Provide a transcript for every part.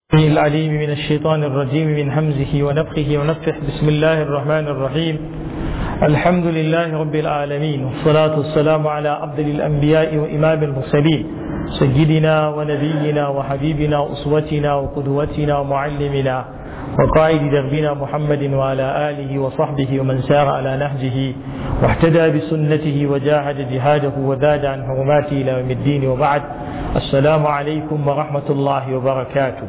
العليم من الشيطان الرجيم من همزه ونفخه ونفخه بسم الله الرحمن الرحيم الحمد لله رب العالمين والصلاة والسلام على أفضل الأنبياء وإمام المرسلين سيدنا ونبينا وحبيبنا وأسوتنا وقدوتنا ومعلمنا وقائد دربنا محمد وعلى آله وصحبه ومن سار على نهجه واحتدى بسنته وجاهد جهاده وزاد عن حرماته إلى يوم الدين وبعد السلام عليكم ورحمة الله وبركاته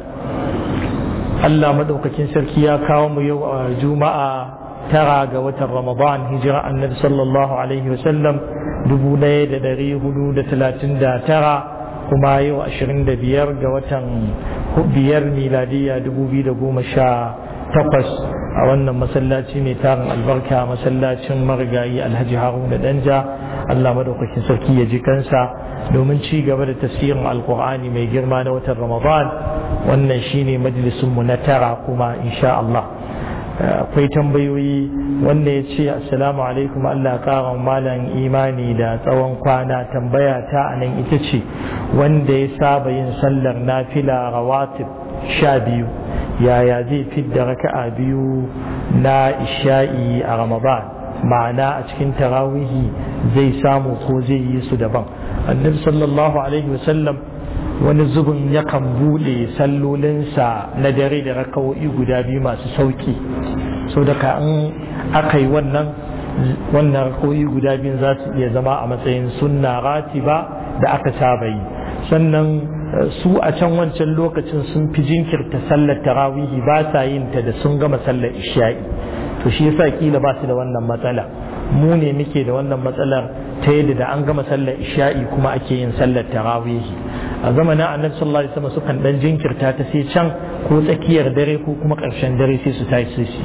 Allah madaukakin sarki ya kawo mu yau a juma'a tara ga watan ramadan hijira annabi sallallahu alaihi wasallam dubu ɗaya da ɗari hudu da talatin da tara kuma yau ashirin da biyar ga watan biyar miladiya dubu biyu da goma sha takwas a wannan masallaci mai tarin albarka masallacin marigayi alhaji haruna danja Allah madaukakin sarki ya ji kansa domin ci gaba da tafsirin alkur'ani mai girma na watan ramadan wannan shine majalisunmu na tara kuma insha Allah akwai tambayoyi wanda ya ce assalamu alaikum Allah ƙara malam imani da tsawon kwana tambaya ta a nan ita ce wanda ya saba yin sallar nafila rawatib sha biyu yaya zai fidda raka'a biyu na isha'i a ramadan ma'ana a cikin tarawihi zai samu ko zai yi su daban annabi sallallahu alaihi wasallam wani zubin yakan buɗe sallolinsa na dare da rakawo'i guda biyu masu sauki so daga in aka yi wannan wannan rakawo'i guda biyu za su iya zama a matsayin sunna ratiba da aka saba yi sannan su a can wancan lokacin sun fi jinkirta sallar tarawihi ba sa yin ta da sun gama sallar isha'i to shi yasa kila ba su da wannan matsala mu ne muke da wannan matsalar ta yadda da an gama sallar isha'i kuma ake yin sallar tarawihi a zamanin annabi sallallahu alaihi wasallam sukan dan jinkirta ta sai can ko tsakiyar dare ko kuma karshen dare sai su tashi su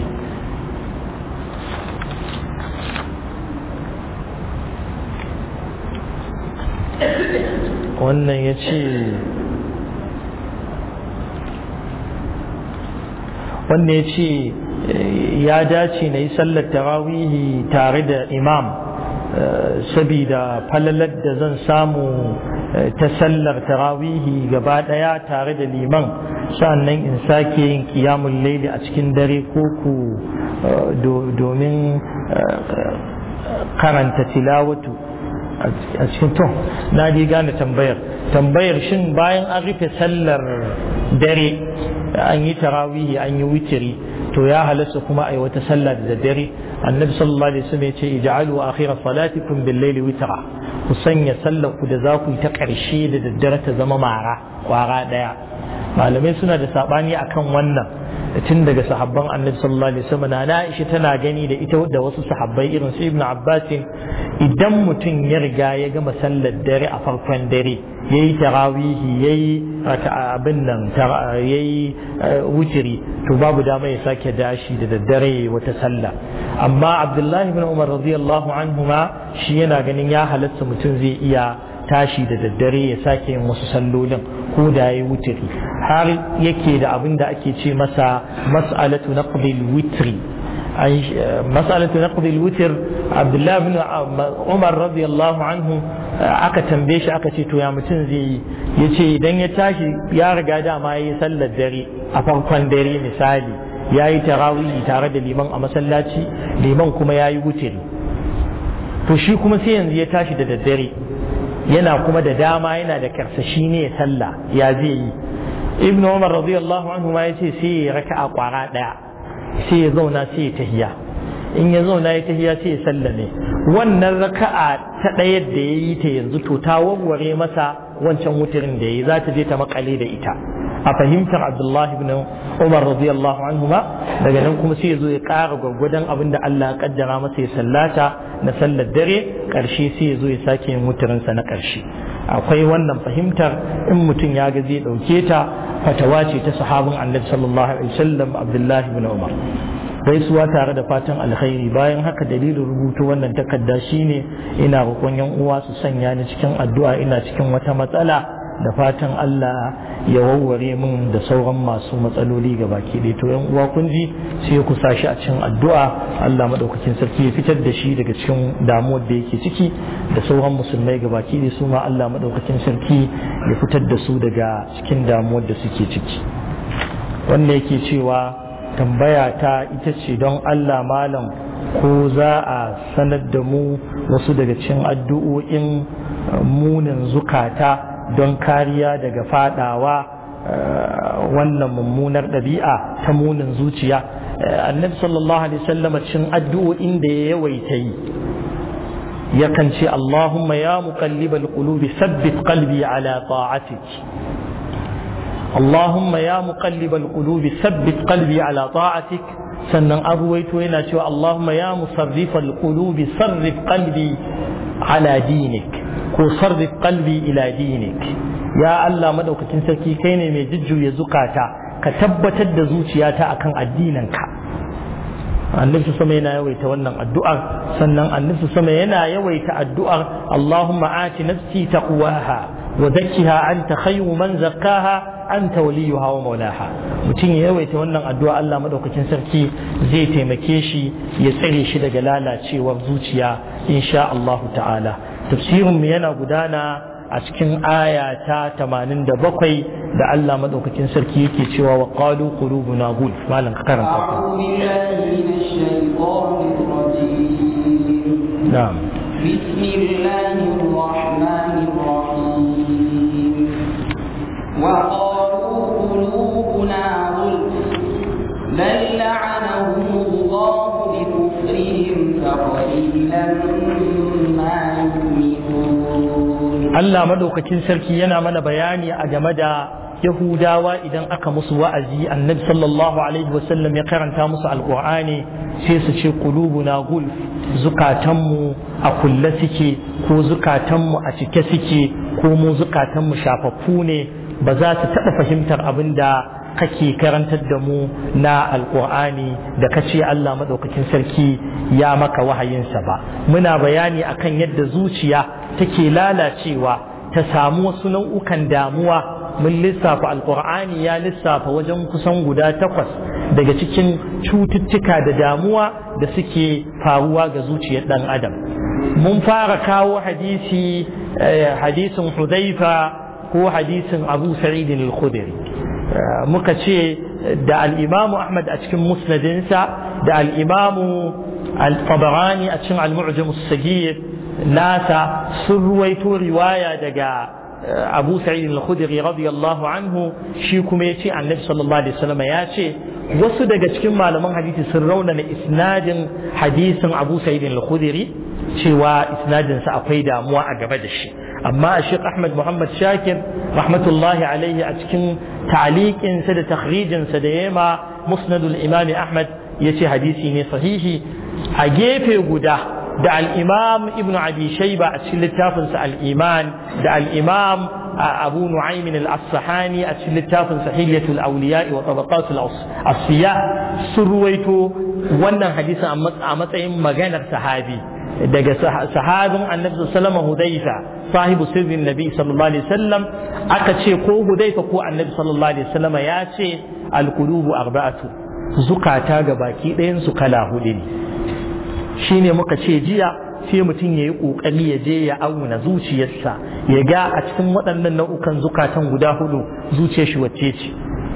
wannan ya ce wanda ya ce ya dace na yi sallar tarawihi tare da imam sabida falalar da zan samu ta sallar tarawihi gaba daya tare da liman sannan in sake yin kiyamun laili a cikin dare ko ku domin karanta tilawatu a cikin to na ji gane tambayar tambayar shin bayan an rufe sallar dare an yi tarawihi an yi witiri to ya halasta kuma a yi wata sallah da dare annabi sallallahu alaihi wasallam ya ce ij'alu akhira salatikum bil layli witra ku sanya sallar ku da za ku yi ta karshe da daddare ta zama mara kwara daya malamai suna da sabani akan wannan tun daga sahabban annabi sallallahu alaihi wasallam na Aisha tana gani da ita da wasu sahabbai irin su Ibn Abbas idan mutum ya riga ya gama sallar dare a farkon dare yayi tarawihi yayi abin nan yayi wutiri to babu dama ya sake dashi da daddare wata sallah amma Abdullahi ibn Umar radiyallahu anhuma shi yana ganin ya halatta mutum zai iya tashi da daddare ya sake yin wasu sallolin ko da ya wutiri har yake da abin da ake ce masa mas'alatu naqdil witri mas'alatu naqdil witr Abdullah ibn Umar radiyallahu anhu aka tambaye shi aka ce to ya mutum zai yi yace idan ya tashi ya riga dama yayi sallar dare a farkon dare misali yayi tarawih tare da liman a masallaci liman kuma yayi wutiri to shi kuma sai yanzu ya tashi da daddare yana kuma da dama yana da karsashi ne ya sallah ya zai yi ibn umar radiyallahu anhu ma yace sai ya raka'a kwara daya sai ya zauna sai ya tahiya in ya zauna ya tahiya sai ya sallame wannan raka'a ta ɗaya da ya yi ta yanzu to ta warware masa wancan wutirin da ya yi za ta je ta makale da ita a fahimtar abdullahi ibn umar radiyallahu anhu ma daga nan kuma sai ya zo ya ƙara gwargwadon abin da Allah ya kaddara masa ya sallata na sallar dare ƙarshe sai ya zo ya sake yin wutirinsa na ƙarshe akwai wannan fahimtar in mutum ya ga zai ɗauke ta fatawa ce ta sahabin annabi sallallahu alaihi wasallam abdullahi ibn umar gaisuwa tare da fatan alkhairi bayan haka dalilin rubutu wannan takarda shine ina roƙon yan uwa su sanya ni cikin addu'a ina cikin wata matsala da fatan Allah ya warware min da sauran masu matsaloli ga baki ɗaya to yan uwa kun ji sai ku sa shi a cikin addu'a Allah madaukakin sarki ya fitar da shi daga cikin damuwar da yake ciki da sauran musulmai ga baki ɗaya su ma Allah madaukakin sarki ya fitar da su daga cikin damuwar da suke ciki wanda yake cewa tambaya ta ita ce don Allah malam ko za a sanar da mu wasu daga cikin addu'o'in munin zukata don kariya daga fadawa wannan mummunar ɗabi'a ta munin zuciya annabi sallallahu alaihi wasallam cikin addu'o'in da ya yawaita yi yakan ce Allahumma ya muqallibal qulubi sabbit qalbi ala ta'atik اللهم يا مقلب القلوب ثبت قلبي على طاعتك sannan abuwaito yana cewa Allahumma ya musarrifal qulubi sarrif qalbi ala dinik ko sarrif qalbi ila dinik ya Allah madaukakin sarki kai ne mai jujjuya zukata ka tabbatar da zuciyata akan addininka annabi sama yana yawaita wannan addu'ar sannan annabi sama yana yawaita addu'ar Allahumma ati nafsi taqwaha wa zakkiha anta khayru man zakkaha anta waliyuha wa maulaha mutum ya yawaita wannan addu'a Allah madaukakin sarki zai taimake shi ya tsare shi daga lalacewar zuciya insha Allah ta'ala tafsirin mu yana gudana a cikin aya ta 87 da Allah madaukakin sarki yake cewa wa qalu qulubuna gulf malam ka karanta na'am بسم الله الرحمن الرحيم وقالوا قلوبنا غلف بل لعنهم الله بكفرهم فقليلا ما يؤمنون Allah madaukakin sarki yana mana bayani a game da Yahudawa idan aka musu wa'azi annabi sallallahu alaihi wasallam ya karanta musu alqur'ani sai su ce qulubuna gulf zukatanmu a kulle suke ko zukatanmu a cike suke ko mu zukatanmu shafaffu ne ba za su taɓa fahimtar abin da kake karantar da mu na alƙur'ani da ka ce Allah maɗaukakin sarki ya maka wahayinsa ba muna bayani akan yadda zuciya take lalacewa ta samu wasu nau'ukan damuwa mun lissafa alƙur'ani ya lissafa wajen kusan guda takwas daga cikin cututtuka da damuwa da suke faruwa ga zuciyar ɗan adam mun fara kawo hadisi hadisin hudaifa ko hadisin abu sa'idin al-khudri muka ce da al-imamu ahmad a cikin musnadinsa da al-imamu al-tabarani a cikin al-mu'jam as-sagir nasa sun ruwaito riwaya daga abu sa'id al-khudri radiyallahu anhu shi kuma yace annabi sallallahu alaihi wasallam ya ce wasu daga cikin malaman hadisi sun raunana isnadin hadisin abu sa'id al-khudri cewa isnadinsa akwai damuwa a gaba da shi amma a Sheikh Ahmad Muhammad Shakir rahmatullahi alaihi a cikin ta'liqinsa da takhrijinsa da yema musnadul imami Ahmad yace hadisi ne sahihi a gefe guda da al-imam ibn abi shayba a cikin littafinsa al-iman da al-imam abu nu'aym al-asfahani a cikin littafin sahihatul awliya wa tabaqatul asfiya sun ruwaito wannan hadisin a matsayin maganar sahabi daga sahabin annabi sallama hudaifa sahibu sirrin nabi sallallahu alaihi wasallam aka ce ko hudaifa ko annabi sallallahu alaihi wasallam ya ce alqulubu arba'atu zukata ga baki ɗayan su kala hudu ne shine muka ce jiya sai mutum ya yi ƙoƙari ya je ya auna zuciyarsa ya ga a cikin waɗannan nau'ukan zukatan guda hudu zuciyar shi wacce ce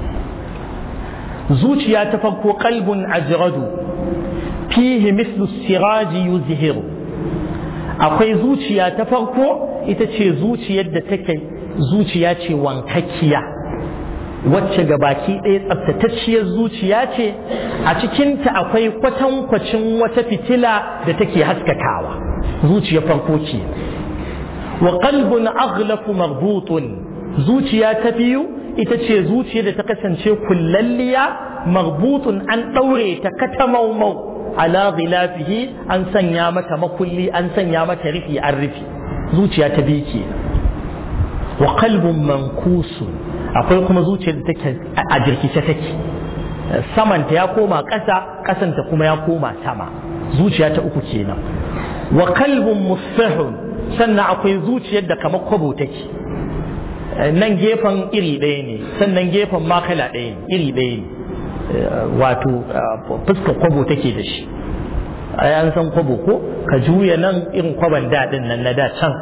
zuciya ta farko qalbun ajradu fihi mislu siraji yuzhiru akwai zuciya ta farko ita ce zuciyar da take zuciya ce wankakkiya wacce ga baki ɗaya tsaftatacciyar zuciya ce a cikinta akwai kwatankwacin wata fitila da take haskakawa zuciya farko ce wa qalbun aghlafu maghbutun zuciya ta biyu ita ce zuciya da ta kasance kullalliya maghbutun an ɗaure ta katamaumau ala ghilafihi an sanya mata makulli an sanya mata rufi an rufi zuciya ta biyu ke wa qalbun mankusun akwai kuma zuciyar da take a jirkice take samanta ya koma ƙasa ƙasanta kuma ya koma sama zuciya ta uku kenan wa kalbun musfahun sannan akwai zuciyar da kamar kwabo take nan gefen iri ɗaya ne sannan gefen makala ɗaya ne iri ɗaya ne wato fuskar kwabo take da shi an san kwabo ko ka juya nan irin kwaban daɗin nan na da can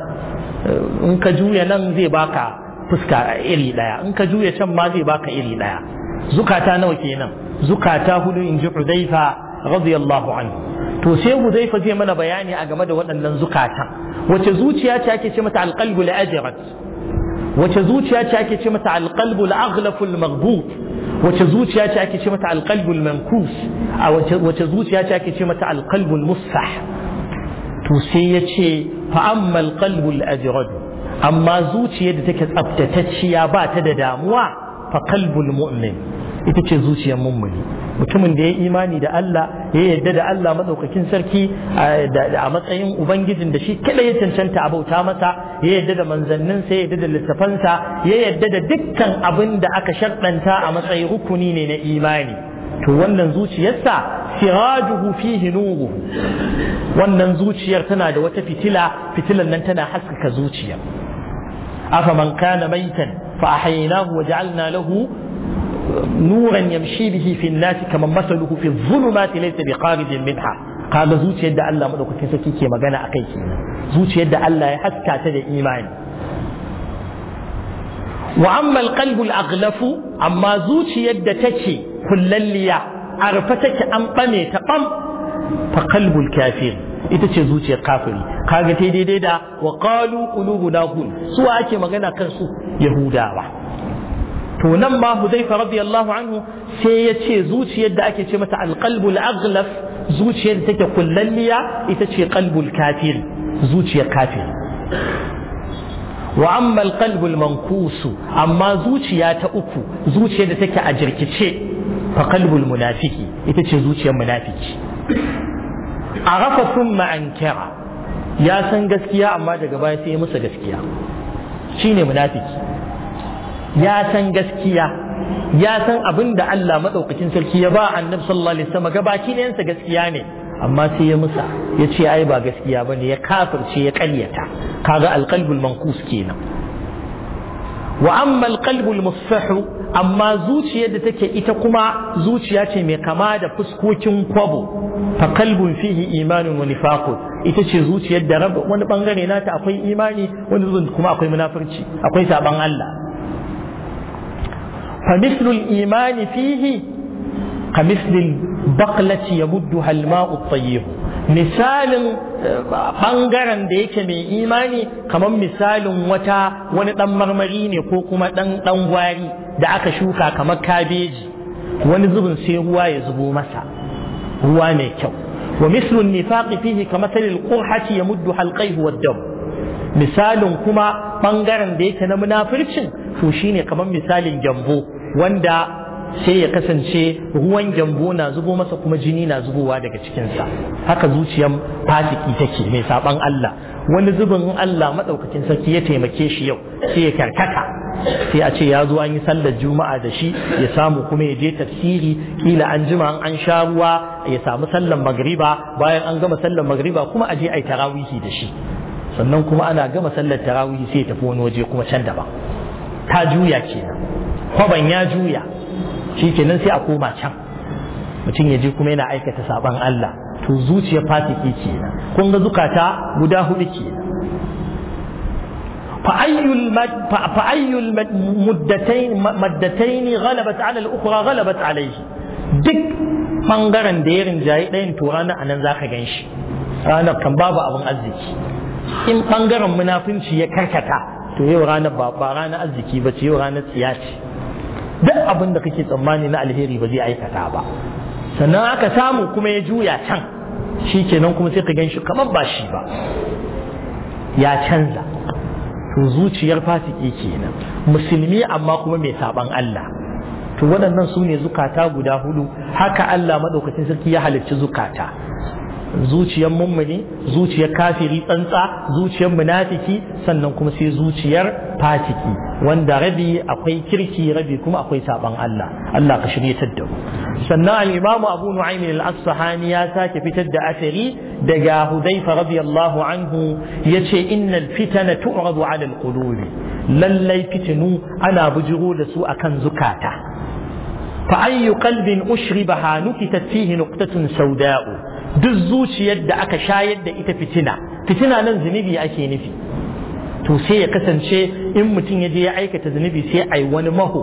in ka juya nan zai baka fuska iri ɗaya in ka juya can ma zai baka iri ɗaya zukata nawa kenan zukata hudu in ji hudaifa radiyallahu anhu to sai hudaifa zai mana bayani a game da waɗannan zukatan wace zuciya ce ake ce mata alqalbu al-ajrat wace zuciya ce ake ce mata alqalbu al-aghlafu al-maghbut wace zuciya ce ake ce mata alqalbu al-mankus a wace zuciya ce ake ce mata alqalbu al-musfah to sai ya ce fa amma alqalbu al-ajrat amma zuciyar da take tsaftatacciya ba ta da damuwa fa qalbul mu'min ita ce zuciyar mummuni mutumin da ya imani da Allah ya yarda da Allah madaukakin sarki a matsayin ubangijin da shi kada ya cancanta a bauta masa ya yarda da manzanninsa ya yarda da littafansa ya yarda da dukkan abin da aka sharɗanta a matsayin rukuni ne na imani to wannan zuciyarsa sirajuhu fihi nuruhu wannan zuciyar tana da wata fitila fitilan nan tana haskaka zuciya afaman kana maitan fa ahyaynahu wa ja'alna lahu نورا يمشي به في الناس كما مثله في الظلمات ليس بخارج منها kaga zuciyar da Allah madaukakin sarki ke magana akai kenan zuciyar da Allah ya haska ta da imani wa amma alqalbu alaghlafu amma zuciyar da take kullalliya arfa take an bame ta bam fa qalbul kafir ita ce zuciyar kafiri kaga ta daidai da wa qalu qulubuna ghul su ake magana kan su yahudawa to nan ma Hudayfa radiyallahu anhu sai ya ce zuciyar da ake ce mata alqalbul aghlaf zuciyar da take kullalliya ita ce qalbul kafir zuciyar kafir wa amma alqalbul mankusu amma zuciya ta uku zuciyar da take a jirkice fa qalbul munafiki ita ce zuciyar munafiki arafa thumma ankara ya san gaskiya amma daga baya sai ya musa gaskiya shine munafiki ya san gaskiya ya san abin da Allah maɗaukacin sarki ya ba annabi sallallahu alaihi wasallam gabaki ɗayansa gaskiya ne amma sai ya musa ya ce ai ba gaskiya bane ya kafirce ya ƙaryata kaga alqalbul mankus kenan wa amma alqalbul musfahu amma zuciyar da take ita kuma zuciya ce mai kama da fuskokin kwabo fa qalbun fihi imanun wa nifaqun ita ce zuciyar da wani bangare nata akwai imani wani kuma akwai munafurci akwai saban Allah فمثل الإيمان فيه كمثل البقلة يمدها الماء الطيب misalin ɓangaren da yake mai imani kamar misalin wata wani ɗan marmari ne ko kuma ɗan ɗan gwari da aka shuka kamar kabeji wani zubin sai ruwa ya zubo masa ruwa mai kyau wa mislun nifaqi fihi kamathalil qurhati yamuddu halqaihi wad-dam misalin kuma ɓangaren da yake na munafircin to shine kamar misalin gyambo wanda sai ya kasance ruwan gyambo na zubo masa kuma jini na zubowa daga cikinsa haka zuciyar fasiki take mai saban Allah wani zubin Allah maɗaukacin sarki ya taimake shi yau sai ya karkata sai a ce ya zo an yi sallar juma'a da shi ya samu kuma ya je tafsiri kila an jima an sha ruwa ya samu sallar magriba bayan an gama sallar magriba kuma a je a yi tarawihi da shi sannan kuma ana gama sallar tarawihi sai ya tafi wani waje kuma can daban ta juya kenan kwaban ya juya shi kenan sai a koma can mutum ya je kuma yana aikata saban Allah to zuciya fasiki kenan kun ga zukata guda hudu kenan فأي المدتين مدتين غلبت على الأخرى غلبت عليه duk ɓangaren da ya rinjaye ɗayan to ranar a nan za ka gan shi ranar kan babu abin arziki in ɓangaren munafunci ya karkata to yau ranar ba ranar arziki ba ce yau ranar tsiya ce duk abin da kake tsammani na alheri ba zai aikata ba sannan aka samu kuma ya juya can shi kenan kuma sai ka gan shi kamar ba shi ba ya canza to zuciyar fasiki kenan musulmi amma kuma mai saban Allah to waɗannan su ne zukata guda hudu haka Allah maɗaukacin sarki ya halicci zukata zuciyar mummuni zuciyar kafiri tsantsa zuciyar munafiki sannan kuma sai zuciyar fasiki wanda rabi akwai kirki rabi kuma akwai saban Allah Allah ka shiryatar da mu sannan al-Imam Abu Nu'aym al-Asfahani ya sake fitar da asari daga Hudayfa radiyallahu anhu yace innal fitana tu'radu 'ala al-qulubi lallai fitinu ana bujiro da su akan zukata fa ayyu qalbin ushribaha nukitat fihi nuqtatun sawda'u duk zuciyar da aka shayar da ita fitina fitina nan zunubi ake nufi to sai ya kasance in mutum ya je ya aikata zunubi sai ai wani maho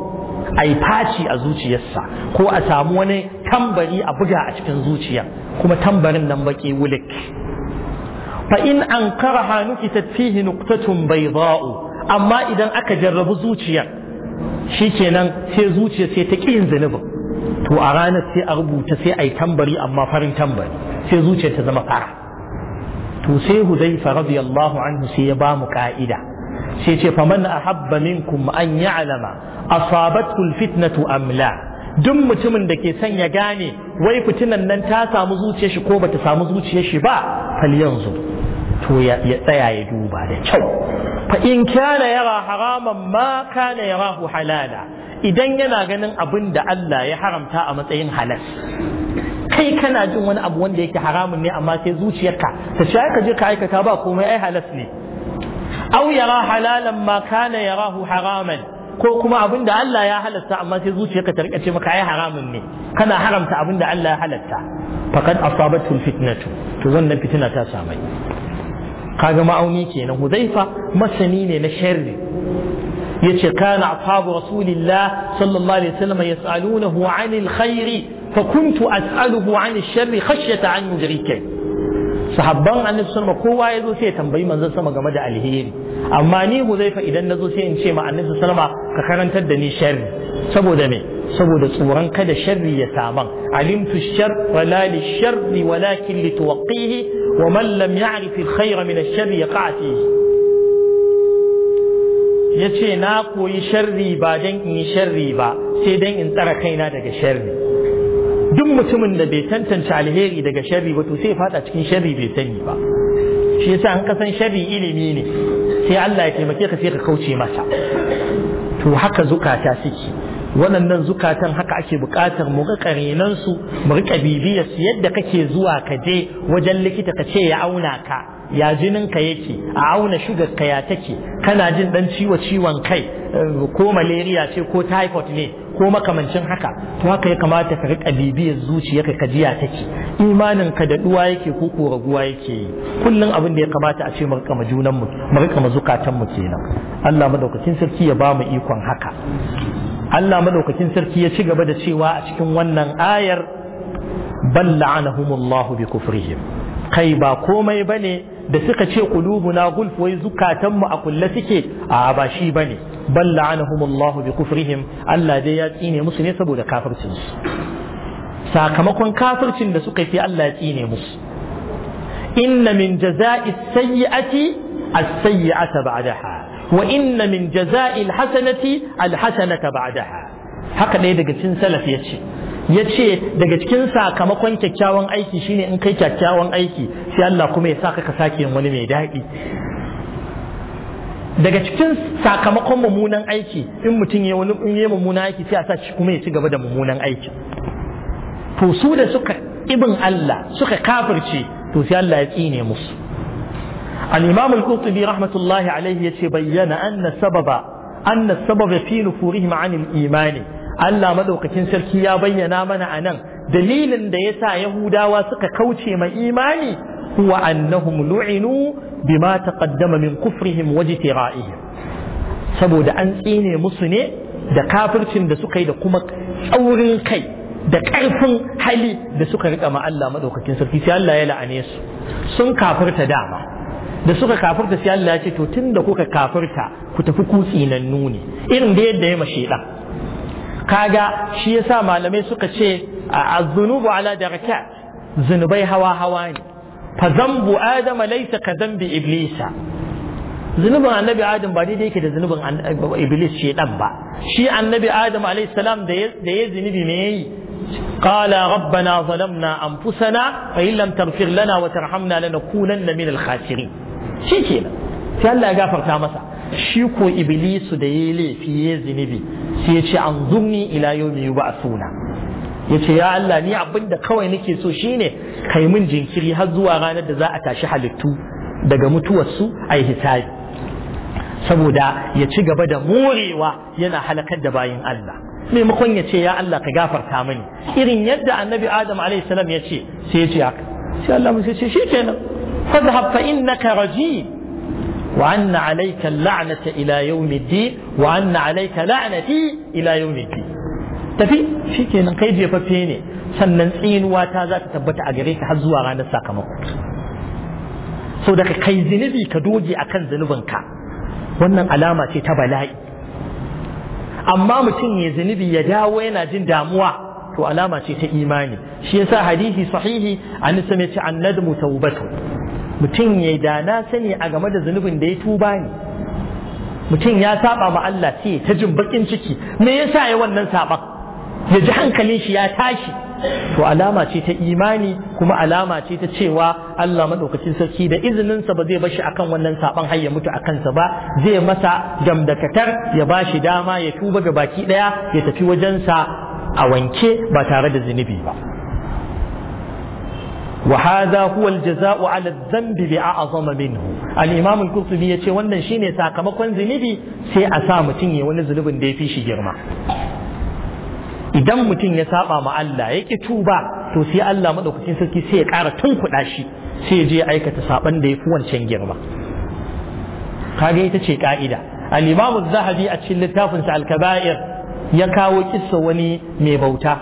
a yi faci a zuciyarsa ko a samu wani tambari a buga a cikin zuciya kuma tambarin nan baki wulik fa in an karaha nukitat fihi nuqtatun bayda'u amma idan aka jarrabu zuciyar shikenan sai zuciya sai ta ƙin zunubin to a ranar sai a rubuta sai a yi tambari amma farin tambari sai zuciyar ta zama fara to sai hudaifa radiyallahu anhu sai ya ba mu ka'ida sai ce faman ahabba minkum an ya'lama asabathu alfitnatu am la duk mutumin da ke son ya gane wai fitinan nan ta samu zuciyar shi ko bata samu zuciyar shi ba fal yanzu to ya tsaya ya duba da kyau fa in kana yara haraman ma kana yarahu halala idan yana ganin abin da Allah ya haramta a matsayin halal kai kana jin wani abu wanda yake haramun ne amma sai zuciyarka ta ce ka je ka aikata ba komai ai halas ne aw yara halalan ma kana yarahu haraman ko kuma abin da Allah ya halatta amma sai zuciyarka ta rika ce maka ai haramun ne kana haramta abin da Allah ya halatta faqad asabatu fitnatu to wannan fitina ta samai kaga ma'auni kenan huzaifa masani ne na sharri yace kana ashabu rasulillah sallallahu alaihi wasallam yas'alunahu 'anil khairi fa kuntu as'aluhu 'anil sharri khashyata an yudrika sahabban annabi sallallahu kowa yazo sai ya tambayi manzon sama game da alheri amma ni huzaifa idan nazo sai in ce ma annabi sallallahu ka karantar da ni sharri saboda me saboda tsoron kada sharri ya saman alimtu shar wala li sharri walakin li tuwaqqihi wa man lam ya'rif al khayra min ash sharri yaqa fihi yace na koyi sharri ba dan in yi sharri ba sai dan in tsara kaina daga sharri duk mutumin da bai tantance alheri daga sharri ba to sai ya fada cikin sharri bai sani ba shi yasa an kasan sharri ilimi ne sai Allah ya taimake ka sai ka kauce masa to haka zukata suke waɗannan zukatan haka ake buƙatar mu ga ƙarenan su mu riƙa bibiyar su yadda kake zuwa ka je wajen likita ka ce ya auna ka ya jinin ka yake a auna shugar ka ya take kana jin dan ciwo ciwon kai ko malaria ce ko typhoid ne ko makamancin haka to haka ya kamata ka riƙa bibiyar zuciyarka ka ji ya take imanin ka da duwa yake ko ko raguwa yake yi kullum abin da ya kamata a ce mu riƙa junan mu mu riƙa zukatan mu kenan Allah madaukakin sarki ya ba mu ikon haka Allah madaukakin sarki ya ci gaba da cewa a cikin wannan ayar bal la'anahumullahu bi kufrihim kai ba komai bane da suka ce qulubuna gulf wai zukatan mu a kulle suke a ba shi bane bal la'anahumullahu bi kufrihim Allah dai ya tsine musu ne saboda kafircin su sakamakon kafircin da suka yi Allah ya tsine musu inna min jaza'i sayyi'ati as-sayyi'ata ba'daha وإن من جزاء الحسنة الحسنة بعدها haka ɗaya daga cikin salaf ya ce ya ce daga cikin sakamakon kyakkyawan aiki shine in kai kyakkyawan aiki sai Allah kuma ya saka ka sake yin wani mai daɗi daga cikin sakamakon mummunan aiki in mutum ya wani in yi mummunan aiki sai a sa shi kuma ya ci gaba da mummunan aiki to su da suka ibin Allah suka kafirce to sai Allah ya tsine musu الإمام القرطبي رحمة الله عليه يتبين أن السبب أن السبب في نفورهم عن الإيمان Allah madaukakin sarki ya bayyana mana a nan dalilin da ya sa Yahudawa suka kauce ma imani huwa annahum lu'inu bima taqaddama min kufrihim wa jitira'ihim saboda an tsine musu ne da kafircin da suka yi da kuma tsaurin kai da ƙarfin hali da suka rika ma Allah madaukakin sarki sai Allah ya la'ane su sun kafirta dama da suka kafirta sai Allah ya ce to tunda kuka kafirta ku tafi kutsi nan nuni irin da yadda ya mashi dan kaga shi yasa malamai suka ce az-zunubu ala darakat zunubai hawa hawa ne fa zambu adama laysa ka zambi iblisa zunubin annabi adam ba daidai yake da zunubin iblis shedan ba shi annabi adam alayhi salam da ya zunubi me yayi قال ربنا ظلمنا أنفسنا فإن لم تغفر لنا وترحمنا لنكونن من الخاسرين shi kenan sai Allah ya gafarta masa shi ko iblisu da yayi laifi ya zinubi sai ya ce an zumni ila yawmi yub'athuna ya ce ya Allah ni abinda kawai nake so shine kai min jinkiri har zuwa ranar da za a tashi halittu daga mutuwarsu a yi hisabi saboda ya ci gaba da morewa yana halakar da bayin Allah maimakon ya ce ya Allah ka gafarta mani irin yadda annabi Adam alaihi salam ya ce sai ya ce haka sai Allah mu ce shikenan fadhhab fa innaka rajim wa anna alayka la'nata ila yawmiddin wa anna alayka la'nati ila yawmiddin tafi shikenan kai jefaffe ne sannan tsinuwa ta za ta tabbata a gare ka har zuwa ranar sakamako so daga kai zunubi ka doge akan zunubinka wannan alama ce ta bala'i amma mutum ya zunubi ya dawo yana jin damuwa to alama ce ta imani shi yasa hadisi sahihi an same ce an nadmu taubatu mutum ya da na sani a game da zunubin da ya tuba ne mutum ya saba ma Allah sai ta jin bakin ciki me yasa ya wannan saban ya ji hankalin shi ya tashi to alama ce ta imani kuma alama ce ta cewa Allah madaukakin sarki da izininsa ba zai bashi akan wannan saban har ya mutu a kansa ba zai masa gamdakatar ya bashi dama ya tuba ga baki daya ya tafi wajensa a wanke ba tare da zunubi ba وهذا هو الجزاء على الذنب بأعظم منه الإمام القرطبي يقول wannan shine sakamakon zunubi sai a sa mutum ya wani zunubin da ya fi shi girma idan mutum ya saba ma Allah ya ki tuba to sai Allah madaukakin sarki sai ya ƙara tunkuɗa shi sai ya je aikata saban da ya fi wancan girma kaga ita ce ka'ida al-Imam zahabi a cikin littafinsa al-Kaba'ir ya kawo kissa wani mai bauta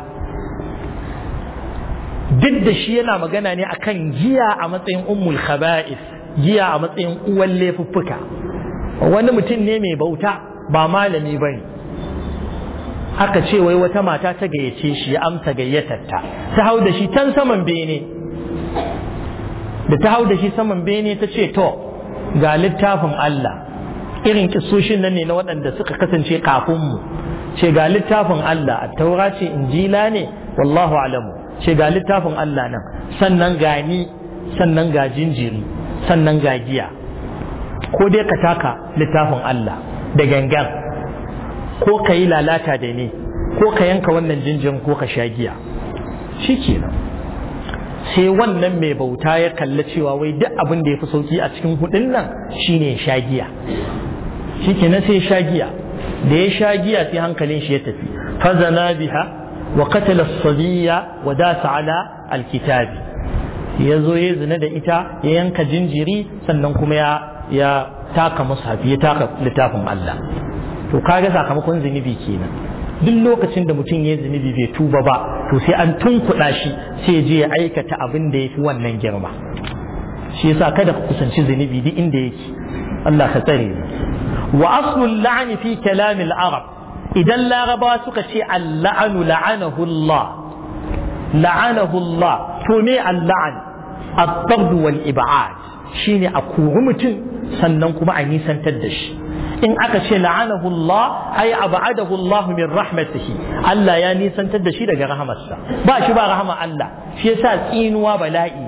duk da shi yana magana ne akan giya a matsayin ummul khaba'is giya a matsayin uwan laifuffuka wani mutum ne mai bauta ba malami bane aka ce wai wata mata ta gayyace shi ya amsa gayyatarta ta hau da shi can saman bene da ta hau da shi saman bene ta ce to ga littafin Allah irin kisoshin nan ne na waɗanda suka kasance kafin mu ce ga littafin Allah a taura ce injila ne wallahu alamu ce ga littafin Allah nan sannan ga ni sannan ga jinjiri sannan ga giya ko dai ka taka littafin Allah da gangan ko ka yi lalata da ni ko ka yanka wannan jinjirin ko ka sha giya shi kenan sai wannan mai bauta ya kalli cewa wai duk abin da ya fi sauki a cikin hudun nan shine sha giya shi kenan sai sha giya da ya sha giya sai hankalin shi ya tafi fazana biha وقتل الصبي وداس على الكتاب ya zo ya zina da ita ya yanka jinjiri sannan kuma ya ya taka mushafi ya taka littafin Allah to kaga sakamakon zunubi kenan duk lokacin da mutum ya zunubi bai tuba ba to sai an tunkuɗa shi sai je ya aikata abin da ya fi wannan girma shi yasa kada ku kusanci zunubi duk inda yake Allah ka tsare wa aslul la'ni fi kalamil arab idan larabawa suka ce alla'anu la'anahu Allah la'anahu Allah to me alla'an at-tard wal ib'ad shine a kori mutum sannan kuma a nisantar da shi in aka ce la'anahu Allah ay ab'adahu Allah min rahmatihi Allah ya nisantar da shi daga rahamarsa ba shi ba rahama Allah shi yasa tsinuwa bala'i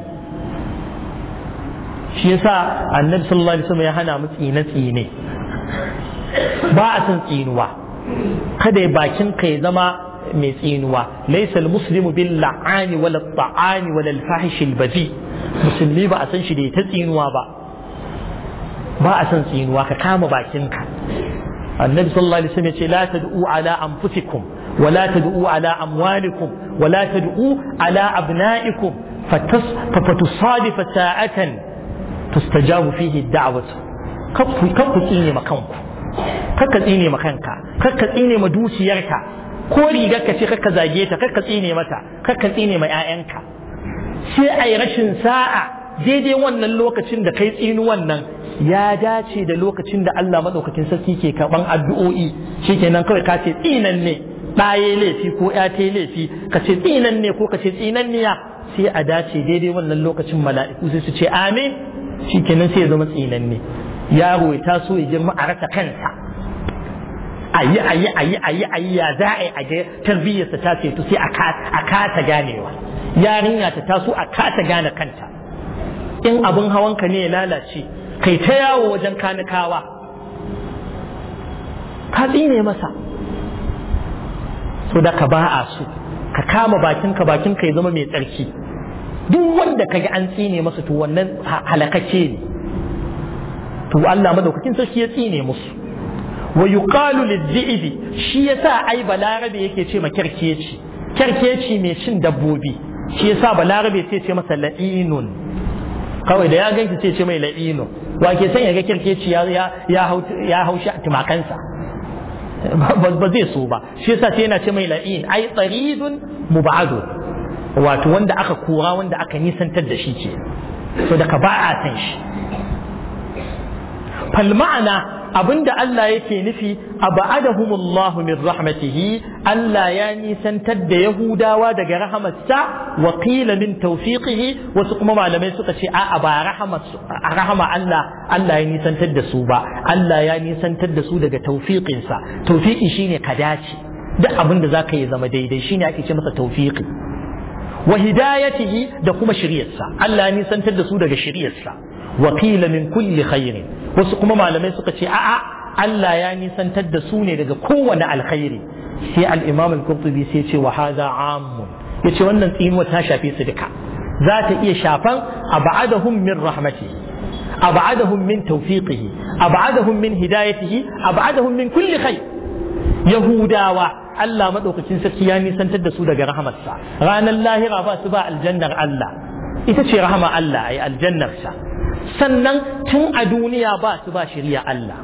shi yasa annabi sallallahu alaihi wasallam ya hana mu tsine tsine ba a san tsinuwa kada ya bakin ka ya zama mai tsinuwa laysa almuslimu bil la'ani wala ta'ani wala al-fahish al-badi musulmi ba a san shi da ta tsinuwa ba ba a san tsinuwa ka kama bakin ka annabi sallallahu alaihi wasallam ya ce la tad'u ala anfusikum ولا تدعوا على أموالكم ولا تدعوا على أبنائكم فتصادف ساعة تستجاب فيه الدعوة كف tsine makanku kakka tsine ma kanka kakka tsine ma dukiyarka ko rigar ka ce kakka zage ta kakka tsine mata kakka tsine ma 'ya'yanka sai a yi rashin sa'a daidai wannan lokacin da kai tsinu wannan ya dace da lokacin da Allah maɗaukakin sarki ke karɓan addu'o'i shikenan kawai ka ce tsinan ne ɗaye laifi ko ya ta laifi ka ce tsinan ne ko ka ce tsinan niya sai a dace daidai wannan lokacin mala'iku sai su ce amin shikenan sai ya zama tsinan ne yaro ya taso ya girma a rasa kansa ayi ayi ayi ayi ayi ya za a yi a ga tarbiyyarsa ta ce to sai a kasa ganewa yarinya ta taso a kasa gane kanta in abin hawanka ne ya lalace kai ta yawo wajen kanikawa ka tsine masa so da ka ba a so ka kama bakinka bakinka ya zama mai tsarki duk wanda ka ga an tsine masa to wannan halakace ne to Allah madaukakin sarki ya tsine musu wa yuqalu lidhi'bi shi yasa ai balarabe yake ce ma kerkeci kerkeci mai cin dabbobi shi yasa balarabe sai ce masa la'inun kawai da ya ganki sai ce mai la'inun wa ke son ya ga kirkeci ya ya hau tumakansa ba zai so ba shi yasa sai yana ce mai la'in ai tsaridun mubadu wato wanda aka kora wanda aka nisantar da shi ke so daga ba a san shi fal ma'ana abinda Allah yake nufi abadahumullahu min rahmatihi Allah ya nisantar da Yahudawa daga rahamarsa wa qila min tawfiqihi wasu kuma malamai suka ce a ba rahama Allah Allah ya nisantar da su ba Allah ya nisantar da su daga tawfiqinsa tawfiqi shine ka dace duk abin da zaka yi zama daidai shine ake ce masa tawfiqi wa hidayatihi da kuma shiryarsa Allah ya nisantar da su daga shiryarsa wa qila min kulli khairin wasu kuma malamai suka ce a'a Allah ya nisantar da su ne daga kowane alkhairi sai al-Imam al-Qurtubi sai ce wa hadha ammun yace wannan tsinuwa ta shafe su duka za ta iya shafan ab'adahum min rahmatihi ab'adahum min tawfiqihi ab'adahum min hidayatihi ab'adahum min kulli khair yahudawa Allah madaukakin sarki ya nisantar da su daga rahamarsa ranar lahira ba su ba aljannar Allah ita ce rahama Allah ai aljannarsa sannan tun a duniya ba su ba shirya Allah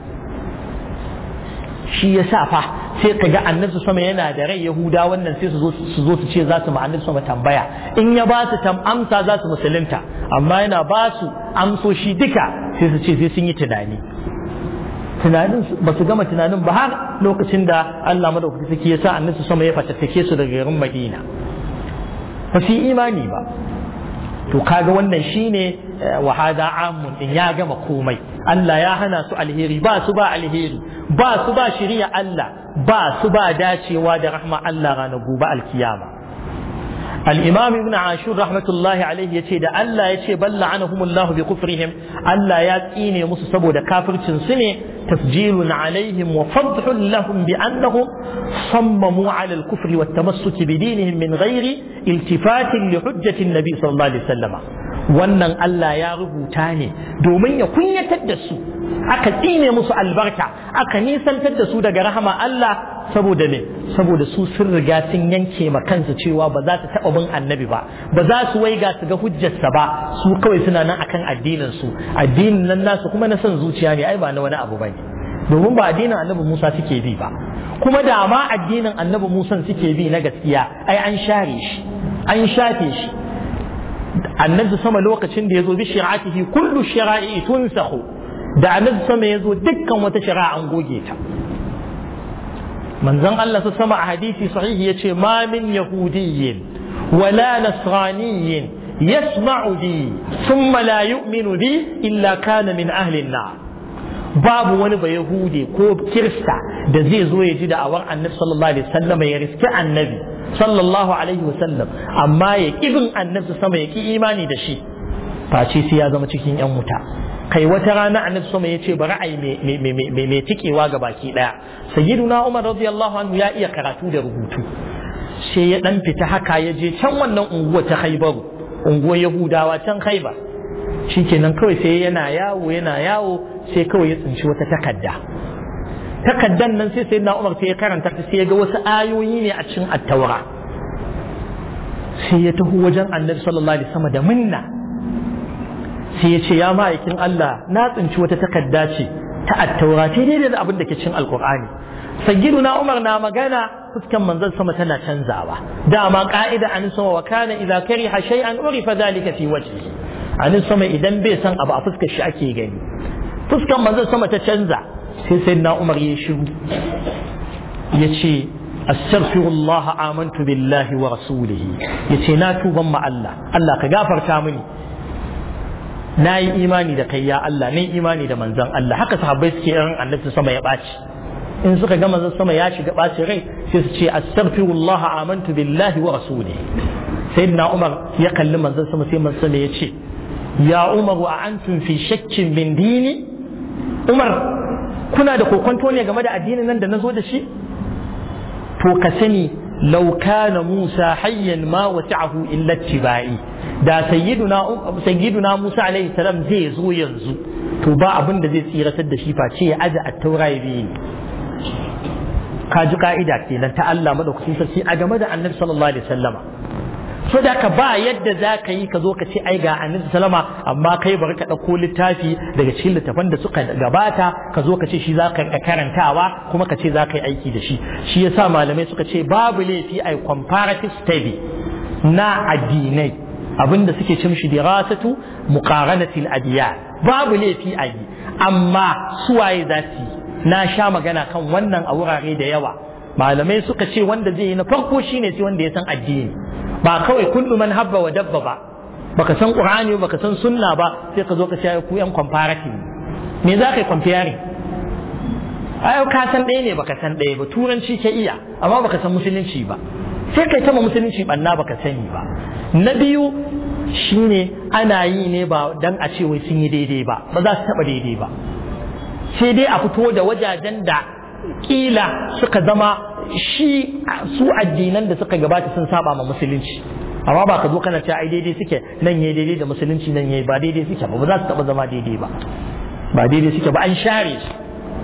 shi ya sa fa sai ka ga annabi sama yana da rai yahuda wannan sai su zo su ce za su ma annabi sama tambaya in ya ba su tam amsa za su musulunta amma yana ba su amsoshi duka sai su ce sai sun yi tunani tunanin ba su gama tunanin ba har lokacin da Allah madaukaki sarki ya sa annabi sama ya fatattake su daga garin Madina ba su yi imani ba to kaga wannan shine wa hada amun din ya gama komai Allah ya hana su alheri ba su ba alheri ba su ba shiriya Allah ba su ba dacewa da rahma Allah ranar gobe alkiyama الإمام ابن عاشور رحمة الله عليه يتي دا الله يتي بل لعنهم الله بكفرهم الله يتيني مصصبو دا كافر سنة تسجيل عليهم وفضح لهم بأنهم صمموا على الكفر والتمسك بدينهم من غير التفات لحجة النبي صلى الله عليه وسلم wannan Allah ya rubuta ne domin ya kunyatar da su aka tsine musu albarka aka nisantar da su daga rahama Allah saboda me saboda su sun riga sun yanke ma kansu cewa ba za su taɓa bin annabi ba ba za su waiga su ga hujjarsa ba su kawai suna nan akan addinin su addinin nan nasu kuma na son zuciya ne ai ba na wani abu bane domin ba addinin annabi Musa suke bi ba kuma da ma addinin annabi Musa suke bi na gaskiya ai an share shi an shafe shi annabi sama lokacin da ya zo bi shari'atihi kullu shara'i tunsahu da annabi sama ya zo dukkan wata shari'a an goge ta manzon Allah sama a hadisi sahihi yace ma min yahudiyyin wala nasraniyyin yasma'u bi thumma la yu'minu bi illa kana min ahli an-nar babu wani ba yahude ko kirista da zai zo ya ji da'awar annabi sallallahu alaihi wasallam ya riski annabi sallallahu alaihi wasallam amma ya bin annabi sama ya ki imani da shi face sai ya zama cikin yan wuta kai wata rana annabi sama ya ce bari ai mai tikewa ga baki daya sayyiduna umar radiyallahu anhu ya iya karatu da rubutu sai ya dan fita haka ya je can wannan unguwa ta khaibaru unguwar yahudawa can khaibar shikenan kawai sai yana yawo yana yawo sai kawai ya tsinci wata takadda takaddan nan sai sayyidina umar sai ya karanta ta sai ya ga wasu ayoyi ne a cikin attaura sai ya taho wajen annabi sallallahu alaihi wasallam da minna sai ya ce ya ma'aikin Allah na tsinci wata takadda ce ta attaura ta daidai da abin da ke cin alkur'ani sayyiduna umar na magana fuskan manzon sama tana canzawa dama ka'ida an sama wa kana idza kariha shay'an urifa dhalika fi wajhihi an sama idan bai san abu a fuskar shi ake gani fuskan manzon sama ta canza sai sayyidina umar ya shiru ya ce astaghfirullah amantu billahi wa rasulihi yace na tuban ma Allah Allah ka gafarta mini na yi imani da kai ya Allah na yi imani da manzon Allah haka sahabbai suke irin annabi sama ya ɓaci in suka ga manzon sama ya shiga ɓaci rai sai su ce astaghfirullah amantu billahi wa rasulihi sayyidina Umar ya kalli manzon sama sai manzon sama ya ce ya Umar wa antum fi shakkin min dini Umar kuna da kokonto ne game da addinin nan da na zo da shi to ka sani لو كان موسى حيا ما وسعه إلا اتباعي da sayyiduna sayyiduna Musa alaihi salam zai zo yanzu to ba abin da zai tsiratar da shi face ya aje at-taura ya bi ka ji ka'ida kenan ta Allah madaukakin sarki a game da Annabi sallallahu alaihi wasallama so da ka ba yadda za ka yi ka zo ka ce ai ga annabi salama amma kai bari ka ɗauko littafi daga cikin littafan da suka gabata ka zo ka ce shi za ka karantawa kuma ka ce za ka yi aiki da shi shi yasa malamai suka ce babu laifi ai comparative study na addinai abinda suke cin shi dirasatu muqaranatil adiyan babu laifi a yi amma suwaye za su yi na sha magana kan wannan a wurare da yawa malamai suka ce wanda zai yi na farko shine sai wanda ya san addini ba kawai kullu man habba wa dabba ba baka san qur'ani baka san sunna ba sai ka zo ka ce ku yan comparative me za ka yi comparing ai ka san ɗaya ne baka san ɗaya ba turanci ka iya amma baka san musulunci ba sai kai ta musulunci banna baka sani ba na biyu shine ana yi ne ba dan a ce wai sun yi daidai ba ba za su taba daidai ba sai dai a fito da wajajen da kila suka zama shi su addinan da suka gabata sun saba ma musulunci amma ba ka zo kana cewa ai daidai suke nan yayi daidai da musulunci nan yayi ba daidai suke ba ba za su taba zama daidai ba ba daidai suke ba an share su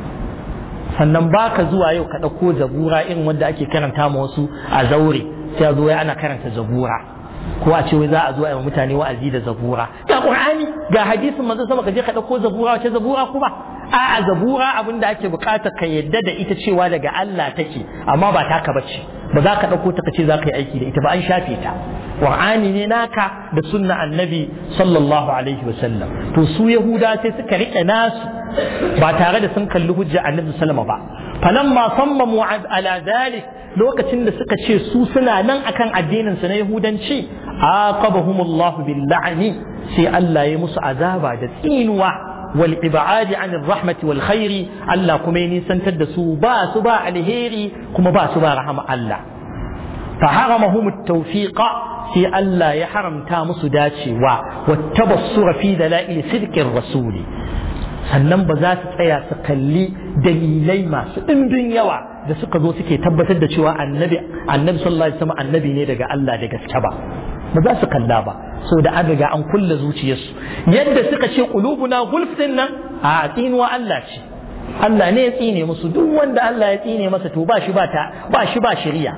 sannan ba ka zuwa yau ka ɗauko zabura irin wanda ake karanta ma wasu a zaure sai a zo wai ana karanta zabura ko a ce wai za a zo a yi mutane wa'azi da zabura ga qur'ani ga hadisin manzo sama ka je ka ɗauko zabura wace zabura kuma a'a zabura abin da ake bukatar ka yadda da ita cewa daga Allah take amma ba taka bace ba za ka ɗauko ta ka ce za ka yi aiki da ita ba an shafe ta qur'ani ne naka da sunna annabi sallallahu alaihi wa sallam to su yahuda sai suka rike nasu ba tare da sun kalli hujja annabi sallama ba falamma sammamu ala dhalik lokacin da suka ce su suna nan akan addinin su na yahudanci aqabahumullahu bil la'ni sai Allah ya musu azaba da tsinuwa wal ibadi an rahmati wal khairi Allah kuma ya nisantar da su ba su ba alheri kuma ba su ba rahama Allah fa haramahum at-tawfiqa sai Allah ya haramta musu dacewa wattabassura fi dalail sidqir rasuli sannan ba za su tsaya su kalli dalilai masu ɗimbin yawa da suka zo suke tabbatar da cewa annabi annabi sallallahu alaihi wasallam annabi ne daga Allah da gaske ba ba za su kalla ba so da an riga an kulle zuciyarsu yadda suka ce qulubuna gulf din nan a tsinuwa Allah ce Allah ne ya tsine musu duk wanda Allah ya tsine masa to ba shi ba ta ba shi ba shari'a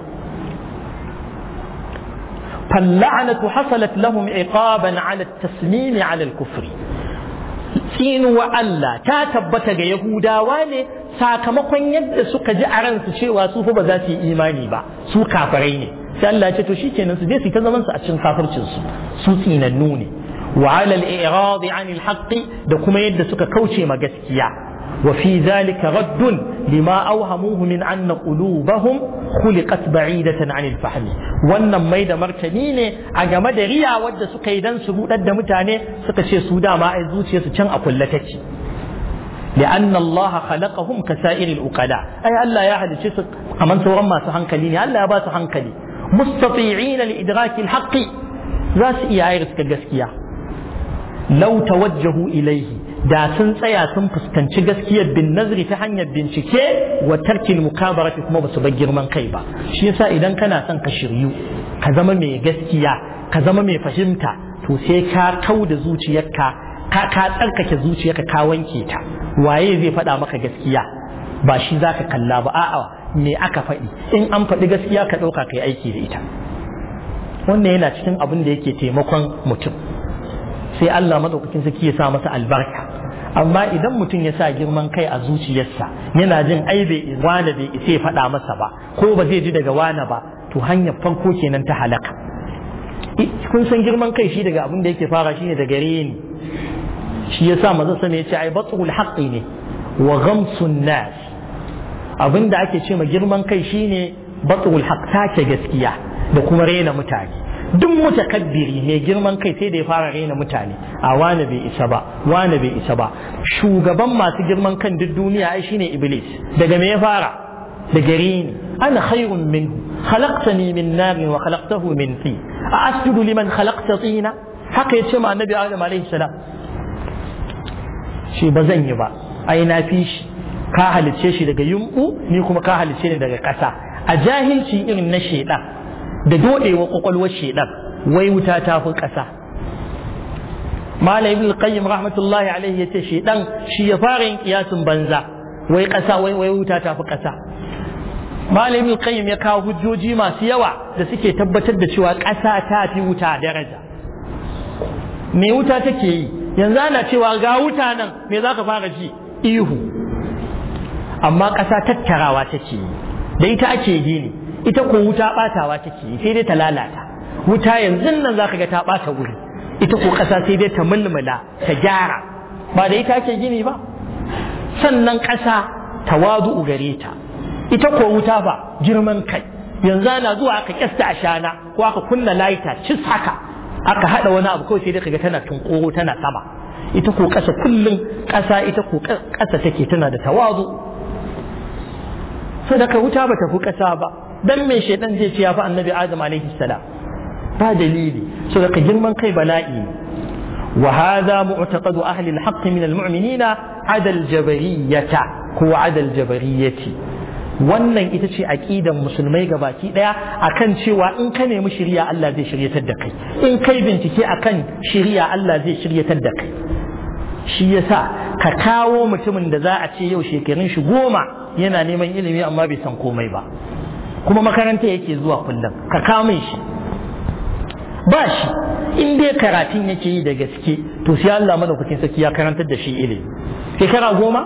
فاللعنة حصلت لهم عقابا على التسليم على الكفر tsinuwa Allah ta tabbata ga Yahudawa ne sakamakon yadda suka ji a ransu cewa su fa ba za su yi imani ba su kafirai ne sai Allah ya ce to shikenan su je su ta zaman su a cikin kafircin su su tsinannu ne wa ala al-i'rad 'an al da kuma yadda suka kauce ma gaskiya wa fi zalika raddun lima awhamuhu min anna qulubahum khuliqat ba'idatan 'an al-fahm wannan mai da martani ne a game da riya wadda suka yi dan su budar da mutane suka ce su dama ai zuciyarsu can a kulle take لأن الله خلقهم كسائر الأقلاء أي ألا يا أهل الشيء كمان سورة ما سهنكلين ألا يباس هنكلي مستطيعين لإدراك الحق ذات إيائرس كالجسكية لو توجهوا إليه da sun tsaya sun fuskanci gaskiyar bin nazari ta hanyar bincike wa tarkin mukabarati kuma basu bar girman kai ba shi yasa idan kana son ka shiryu ka zama mai gaskiya ka zama mai fahimta to sai ka kau da zuciyarka ka ka tsarkake zuciyarka ka wanke ta waye zai faɗa maka gaskiya ba shi za ka kalla ba a'a me aka faɗi in an faɗi gaskiya ka ɗauka ka yi aiki da ita wannan yana cikin abin da yake taimakon mutum sai Allah madaukakin sarki ya sa masa albarka amma idan mutum ya sa girman kai a zuciyarsa yana jin ai bai wane bai isa ya faɗa masa ba ko ba zai ji daga wane ba to hanyar farko kenan ta halaka kun san girman kai shi daga abin da yake fara shine daga reni shi yasa maza sama ya ce ai batul haqqi ne wa ghamsun nas abin da ake ce ma girman kai shine batul haqq take gaskiya da kuma rena mutane duk mutakabbiri mai girman kai sai da ya fara raina mutane a wane bai isa ba wane bai isa ba shugaban masu girman kan duk duniya ai shine iblis daga me ya fara da gare ni ana khairun minhu khalaqtani min narin wa khalaqtahu min tin a asjudu liman khalaqta tina haka yace ma annabi adam alaihi salam shi ba zan yi ba ai na fi shi ka halicce shi daga yumbu ni kuma ka halicce ni daga ƙasa a jahilci irin na shedan da dodewa kwakwalwar shedan wai wuta ta fi ƙasa malam ibn qayyim rahmatullahi alaihi yace shedan shi ya fara yin kiyasin banza wai ƙasa wai wai wuta ta fi ƙasa malamin qayyim ya kawo hujjoji masu yawa da suke tabbatar da cewa ƙasa ta fi wuta daraja me wuta take yi yanzu ana cewa ga wuta nan me za ka fara ji ihu amma ƙasa tattarawa take yi da ita ake gini ita ko wuta ɓatawa take yi sai dai ta lalata wuta yanzu nan za ka ga ta ɓata wuri ita ko ƙasa sai dai ta mulmula ta gyara ba da ita ake gini ba sannan ƙasa tawazu'u gare ta ita ko wuta ba girman kai yanzu ana zuwa aka kyasta a shana ko aka kunna laita cis haka aka hada wani abu kawai sai dai kaga tana tunkoro tana sama ita ko ƙasa kullum ƙasa ita ko ƙasa take tana da tawazu sadaka wuta ba ta fi ƙasa ba dan me shaidan zai ce ya fi annabi adam alaihi salam ba dalili sadaka girman kai bala'i وهذا معتقد أهل الحق من المؤمنين عدا الجبرية هو عدا الجبرية wannan ita ce aƙidan musulmai gabaki ɗaya akan cewa in ka nemi shirya Allah zai shiryatar da kai in kai bincike akan shirya Allah zai shiryatar da kai shi yasa ka kawo mutumin da za a ce yau shekarun shi goma yana neman ilimi amma bai san komai ba kuma makaranta yake zuwa kullum ka kawo min shi ba shi in dai karatun yake yi da gaske to sai Allah madaukakin sarki ya karantar da shi ilimi shekara goma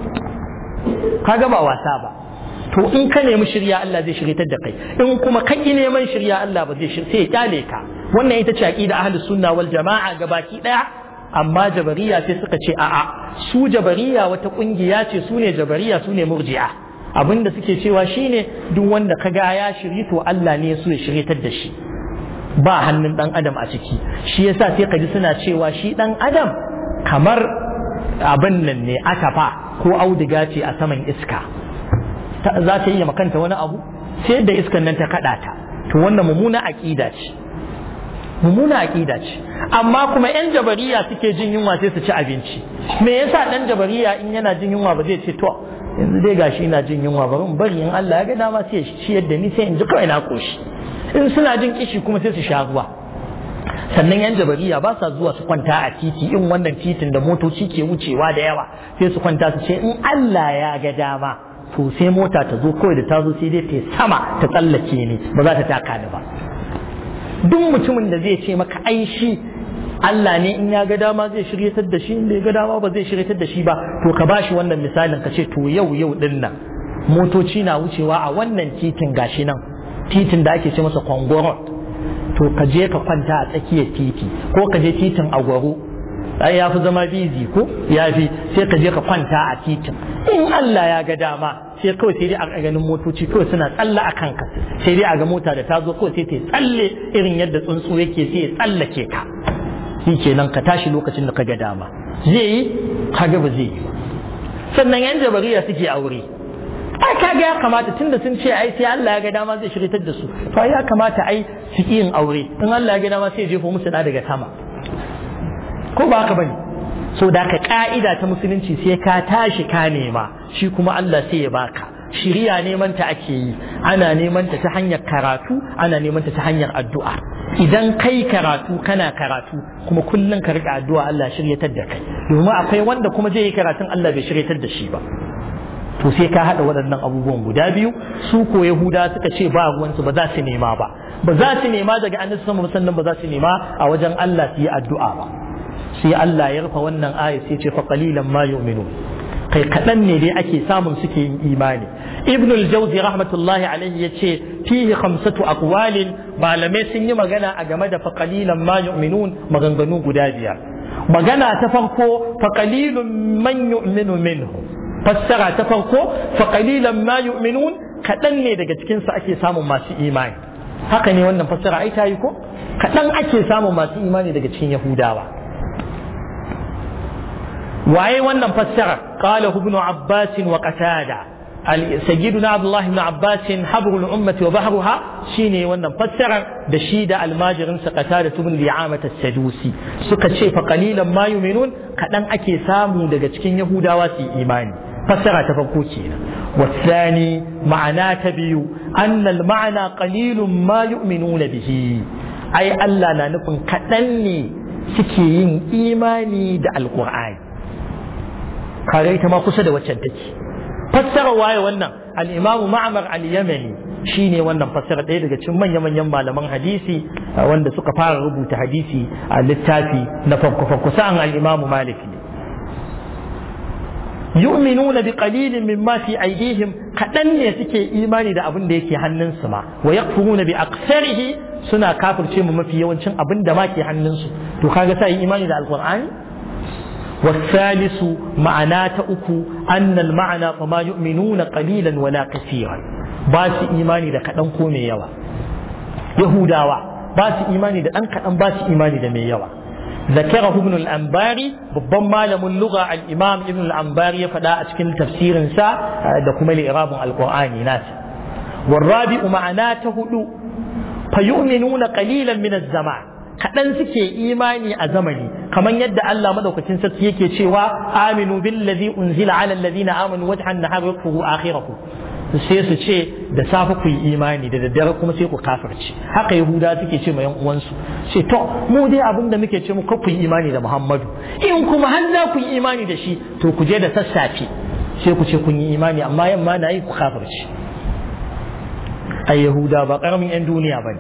kaga ba wasa ba to in ka nemi shirya Allah zai shiryatar da kai in kuma ka ki neman shirya Allah ba zai sai ya kyale ka wannan ita ce aqida ahlus sunna wal jamaa gabaki daya amma jabariya sai suka ce a'a su jabariya wata kungiya ce su ne jabariya su ne murji'a abinda suke cewa shine duk wanda kaga ya shiryi to Allah ne ya so ya shiryatar da shi ba hannun dan adam a ciki shi yasa sai ka ji suna cewa shi dan adam kamar abin nan ne atafa ko auduga ce a saman iska za ta yi makanta wani abu sai da iskan nan ta kada ta to wannan mummuna aqida ce mummuna aqida ce amma kuma yan jabariya suke jin yunwa sai su ci abinci me yasa dan jabariya in yana jin yunwa ba zai ce to yanzu dai gashi ina jin yunwa bari in bari in Allah ya ga dama sai ya ciyar da ni sai in ji kawai na koshi in suna jin kishi kuma sai su sha ruwa sannan yan jabariya ba sa zuwa su kwanta a titi in wannan titin da motoci ke wucewa da yawa sai su kwanta su ce in Allah ya ga dama to sai mota ta zo kawai da ta zo sai dai ta sama ta tsallake ni ba za ta taka ni ba duk mutumin da zai ce maka ai shi Allah ne in ya ga dama zai shiryatar da shi in bai ga dama ba zai shiryatar da shi ba to ka bashi wannan misalin ka ce to yau yau din nan motoci na wucewa a wannan titin gashi nan titin da ake ce masa kwangoro to ka je ka kwanta a tsakiyar titi ko ka je titin agwaro ai ya fi zama bizi ko ya fi sai ka je ka kwanta a titin in Allah ya ga dama sai kawai sai dai a ganin motoci kawai suna tsalla a kanka sai dai a ga mota da ta zo kawai sai ta tsalle irin yadda tsuntsu yake sai ya tsallake ka shi kenan ka tashi lokacin da ka ga dama zai yi kaga ba zai yi sannan yan jabariya suke aure ai kaga ya kamata tunda sun ce ai sai Allah ya ga dama zai shiritar da su to ya kamata ai su yin aure in Allah ya ga dama sai ya jefo musu da daga sama ko ba haka bane so da ka ka'ida ta musulunci sai ka tashi ka nema shi kuma Allah sai ya baka shiriya neman ta ake yi ana neman ta ta hanyar karatu ana neman ta ta hanyar addu'a idan kai karatu kana karatu kuma kullum ka riƙa addu'a Allah shiryatar da kai domin akwai wanda kuma zai yi karatun Allah bai shiryatar da shi ba to sai ka haɗa waɗannan abubuwan guda biyu su ko yahuda suka ce ba ruwansu ba za su nema ba ba za su nema daga annabi sama sannan ba za su nema a wajen Allah su yi addu'a ba sai Allah ya rufe wannan aya sai ce fa qalilan ma yu'minu kai kaɗan ne dai ake samun suke yin imani ibn al-jawzi rahmatullahi alaihi yace fihi khamsatu aqwalin malamai sun yi magana a game da fa qalilan ma yu'minun maganganu guda biyar magana ta farko fa qalilun man yu'minu minhu fassara ta farko fa qalilan ma yu'minun kadan ne daga cikin su ake samun masu imani haka ne wannan fassara ai tayi ko kadan ake samun masu imani daga cikin yahudawa waye wannan fassara qala ibn abbas wa qatada سيدنا عبد الله بن عباس حبر الأمة وبحرها شيني وانا فسر دشيد الماجر سقتادة بن لعامة السدوسي سكت شيء فقليلا ما يؤمنون كدن أكي سامو دقا تكين يهودا واسي إيماني فسر تفكوكينا والثاني معنى تبيو أن المعنى قليل ما يؤمنون به أي ألا نكون كدني سكين إيماني دا القرآن كاريت ما قصد وشدتي fassara waye wannan al-imam ma'mar al-yamani shine wannan fassara ɗaya daga cikin manya-manyan malaman hadisi wanda suka fara rubuta hadisi a littafi na farko farko sa'an al-imam malik ne yu'minuna bi qalilin mimma fi aydihim kadan ne suke imani da abin da yake hannunsu ma wa yakfuruna bi aktsarihi suna kafirce mu mafi yawancin abin da ma ke hannunsu to kaga sai imani da alqur'ani والثالث معنى تأكو أن المعنى فما يؤمنون قليلا ولا كثيرا باس إيماني دا كدن كومي يوا يهوداوا باس إيماني دا أن كدن باس إيماني دا مي يوا ذكره ابن الأنباري babban malamin lugha al-imam ibn al-anbari ya faɗa a cikin tafsirin sa da kuma li'irabun al-qur'ani nasa والرابع معناه هدو فيؤمنون قليلا من الزمان kaɗan suke imani a zamani kamar yadda Allah madaukakin sarki yake cewa aminu billazi unzila ala alladhina amanu wajhan nahar yakfuru akhirahu sai su ce da safe ku yi imani da daddare kuma sai ku kafirci haka yahuda suke ce ma yan uwansu ce to mu dai abin da muke ce mu ku yi imani da Muhammadu in kuma har za ku yi imani da shi to ku je da sassafe sai ku ce kun yi imani amma yamma na yi ku kafirci ai yahuda ba karamin yan duniya bane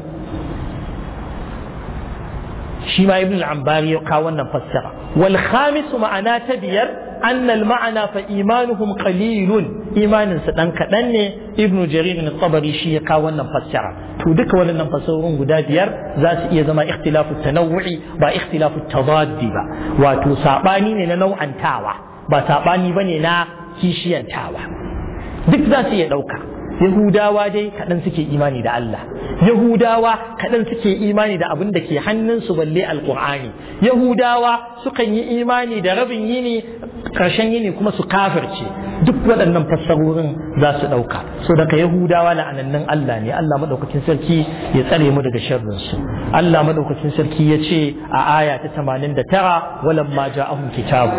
shi ma ibn al-ambari ya kawo wannan fassara wal khamis ma'ana ta biyar anna al ma'ana fa imanuhum qalilun imanin su dan kadan ne ibn jarir al-tabari shi ya kawo wannan fassara to duka wannan fassarorin guda biyar za su iya zama ikhtilafu tanawu'i ba ikhtilafu tadaddi ba wato sabani ne na nau'antawa ba sabani bane na kishiyantawa duk za su iya dauka Yahudawa dai kaɗan suke imani da Allah Yahudawa kaɗan suke imani da abin da ke hannunsu balle alƙur'ani Yahudawa sukan yi imani da rabin yini ƙarshen yini kuma su kafirce duk waɗannan fassarorin za su ɗauka so daga Yahudawa la'anannin Allah ne Allah maɗaukakin sarki ya tsare mu daga sharrin su Allah maɗaukakin sarki ya ce a aya ta 89 walamma ja'ahum kitabu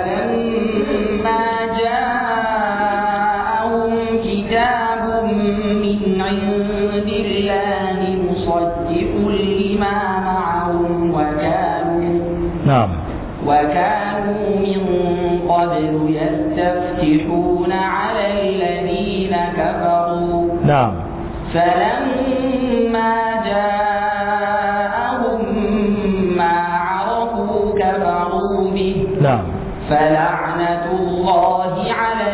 كتاب من عند الله مصدق لما معهم وكانوا نعم وكانوا من قبل يستفتحون على الذين كفروا نعم فلما جاءهم ما عرفوا كفروا به نعم فلعنة الله على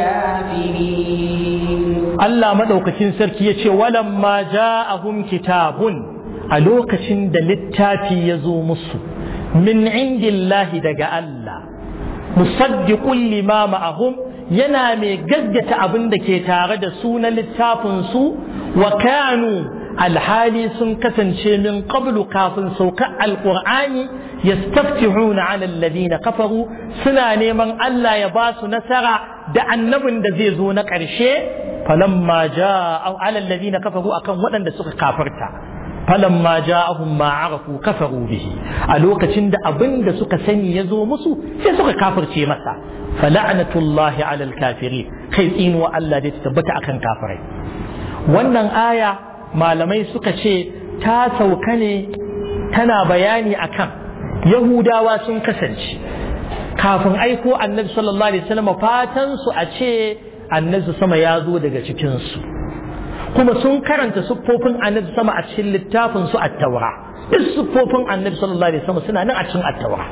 الكافرين Allah maɗaukacin sarki ya ce walamma ja'ahum kitabun a lokacin da littafi ya zo musu min indillahi daga Allah musaddiqun lima ma'ahum yana mai gaggata abin da ke tare da su na littafin su wa kanu alhali sun kasance min qablu kafin saukar alqur'ani yastaftihuna 'ala alladhina kafaru suna neman Allah ya ba su nasara da annabin da zai zo na ƙarshe falamma ja'a 'ala alladhina kafaru akan waɗanda suka kafirta falamma ja'ahum ma 'arafu kafaru bihi a lokacin da abin da suka sani ya zo musu sai suka kafirce masa fala'natullahi 'ala al-kafirin kai tsinuwa Allah da ta tabbata akan kafirai wannan aya malamai suka ce ta sauka ne tana bayani akan yahudawa sun kasance kafin aiko annabi sallallahu alaihi wasallam fatan su a ce annabi sama ya zo daga cikin su kuma sun karanta siffofin annabi sama a cikin littafin su at-taura duk siffofin annabi sallallahu alaihi wasallam suna nan a cikin at-taura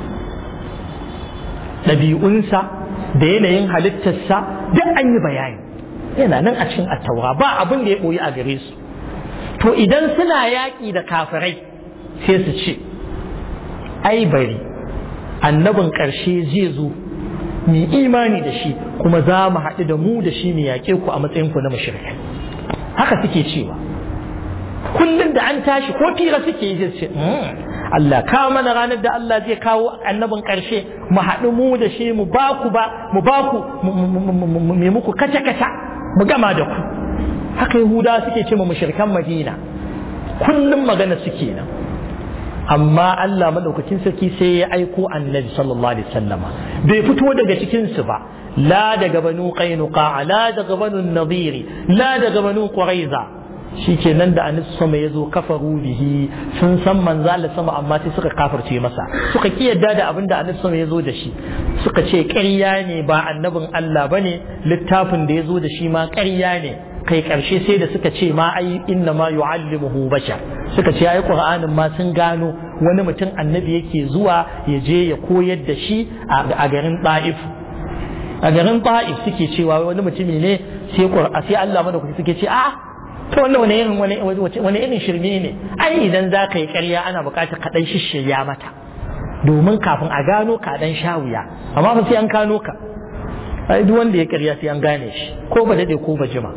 ɗabi'unsa da yanayin halittarsa duk an yi bayani yana nan a cikin at-taura ba abin da ya boyi a gare su to idan suna yaƙi da kafirai sai su ce ai bari annabin ƙarshe zai zo mu imani da shi kuma za mu haɗu da mu da shi mu yaƙe ku a matsayin ku na mashirkai haka suke cewa kullum da an tashi ko fira suke yi zai ce Allah kawo mana ranar da Allah zai kawo annabin ƙarshe mu haɗu mu da shi mu ba ku ba mu ba ku mu muku kaca kaca mu gama da ku haka yahuda suke ce ma mushrikan madina kullum magana suke nan amma Allah madaukakin sarki sai ya aiko annabi sallallahu alaihi wasallama bai fito daga cikin su ba la daga banu qainuqa la daga banu nadiri la daga banu quraiza shi ke nan da anis sama ya zo kafaru bihi sun san manzo Allah sama amma sai suka kafirce masa suka ki yadda da abin da anis sama ya zo da shi suka ce ƙarya ne ba annabin Allah bane littafin da ya zo da shi ma ƙarya ne kai ƙarshe sai da suka ce ma ai inna ma yu'allimuhu bashar suka ce ai qur'anin ma sun gano wani mutum annabi yake zuwa ya je ya koyar da shi a garin Ta'if a garin Ta'if suke cewa wani mutumi ne sai qur'a sai Allah madaukaki suke ce a'a to wannan wani irin wani wani irin shirme ne ai idan za ka yi ƙarya ana buƙatar ka dan shishirya mata domin kafin a gano ka dan sha wuya amma fa sai an gano ka ai duk wanda ya ƙarya sai an gane shi ko ba dade ko ba jima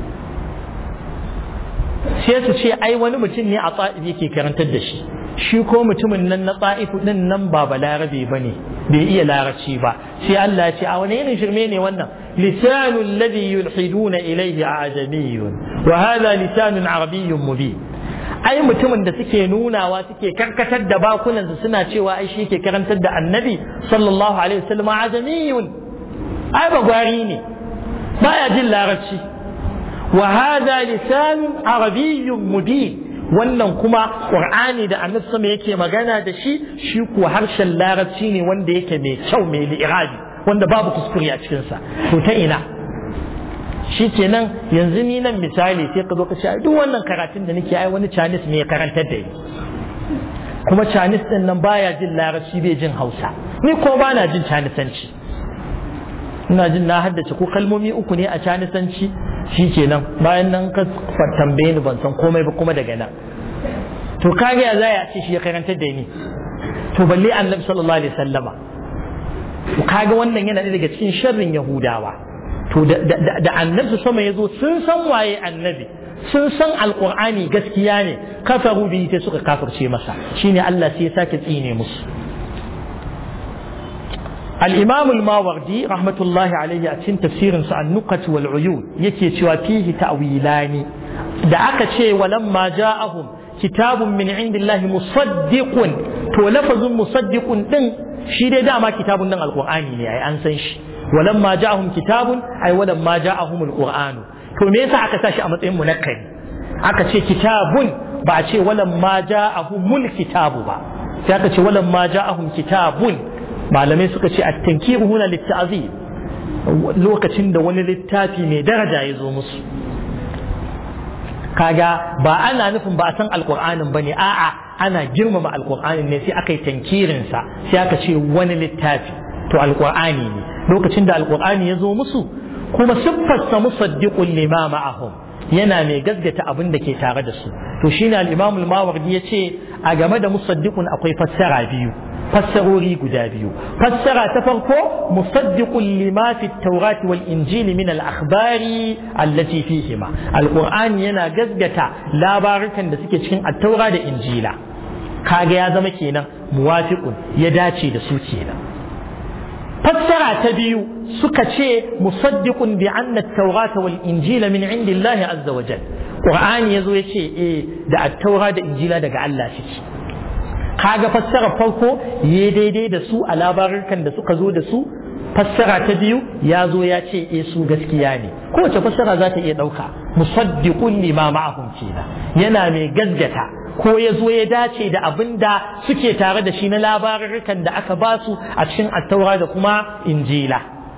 sai su ce ai wani mutum ne a tsa'if yake karantar da shi shi ko mutumin nan na tsa'ifu din nan ba balarabe ba ne bai iya larabci ba sai Allah ya ce a wani irin shirme ne wannan lisanul ladhi yulhiduna ilayhi ajamiyyun wa hadha lisanun arabiyyun mubin ai mutumin da suke nunawa suke karkatar da bakunan su suna cewa ai shi ke karantar da annabi sallallahu alaihi wasallam ajamiyyun ai bagwari ne baya jin larabci wa hadha lisanun arabiyyun mubin wannan kuma qur'ani da annabi sama yake magana da shi shi kuwa harshen larabci ne wanda yake mai kyau mai li'irabi wanda babu kuskure a cikin sa to ta ina shi kenan yanzu ni nan misali sai ka zo ka ce duk wannan karatun da nake ai wani Chinese ne ya karantar da ni kuma Chinese din nan baya jin larabci bai jin Hausa ni ko ba na jin Chinesanci ina jin na haddace ko kalmomi uku ne a Chinesanci shi kenan bayan nan ka tambaye ni ban san komai ba kuma daga nan to kage ya zai ce shi ya karantar da ni to balle annabi sallallahu alaihi wasallama to kaga wannan yana daga cikin sharrin yahudawa to da annabi sama ya zo sun san waye annabi sun san alqur'ani gaskiya ne kafaru bi ta suka kafirce masa shine Allah sai ya sake tsine musu الإمام الماوردي رحمة الله عليه أتين تفسير النقة والعيون يكي شوى فيه تأويلان دعك شيء ولما جاءهم كتاب من عند الله مصدق تو لفظ مصدق دن شي دي داما كتاب دن القرآن يعني أنسان شي ولما جاءهم كتاب أي ولما جاءهم القرآن to me yasa aka tashi a matsayin munakkari aka ce kitabun ba a ce walamma ja'ahumul kitabu ba sai aka ce walamma ja'ahum kitabun malamai suka ce at-tankiru huna lit-ta'zim lokacin da wani littafi mai daraja ya zo musu kaga ba ana nufin ba a san alqur'anin bane a'a ana girmama alqur'anin ne sai aka yi tankirin sa sai aka ce wani littafi to alqur'ani ne lokacin da alqur'ani ya zo musu kuma siffarsa musaddiqun lima ma'ahum yana mai gaskata abin da ke tare da su to shine al-imam al-mawardi yace a game da musaddiqun akwai fassara biyu fassarori guda biyu fassara ta farko musaddiqun lima fi at wal injil min al-akhbari allati fihima al-qur'ani yana gaskata labarukan da suke cikin at-taura da injila kaga ya zama kenan muwafiqun ya dace da su kenan fassara ta biyu suka ce musaddiqun bi anna at-taurata wal injila min indillahi azza wa jalla qur'ani yazo yace eh da at-taura da injila daga Allah suke kaga fassara farko ya daidai da su a labarukan da suka zo da su fassara ta biyu ya zo ya ce eh su gaskiya ne kowace fassara za ta iya ɗauka musaddiqun lima ma'ahum kenan yana mai gaskata ko ya zo ya dace da abin da suke tare da shi na labarukan da aka ba su a cikin attaura da kuma injila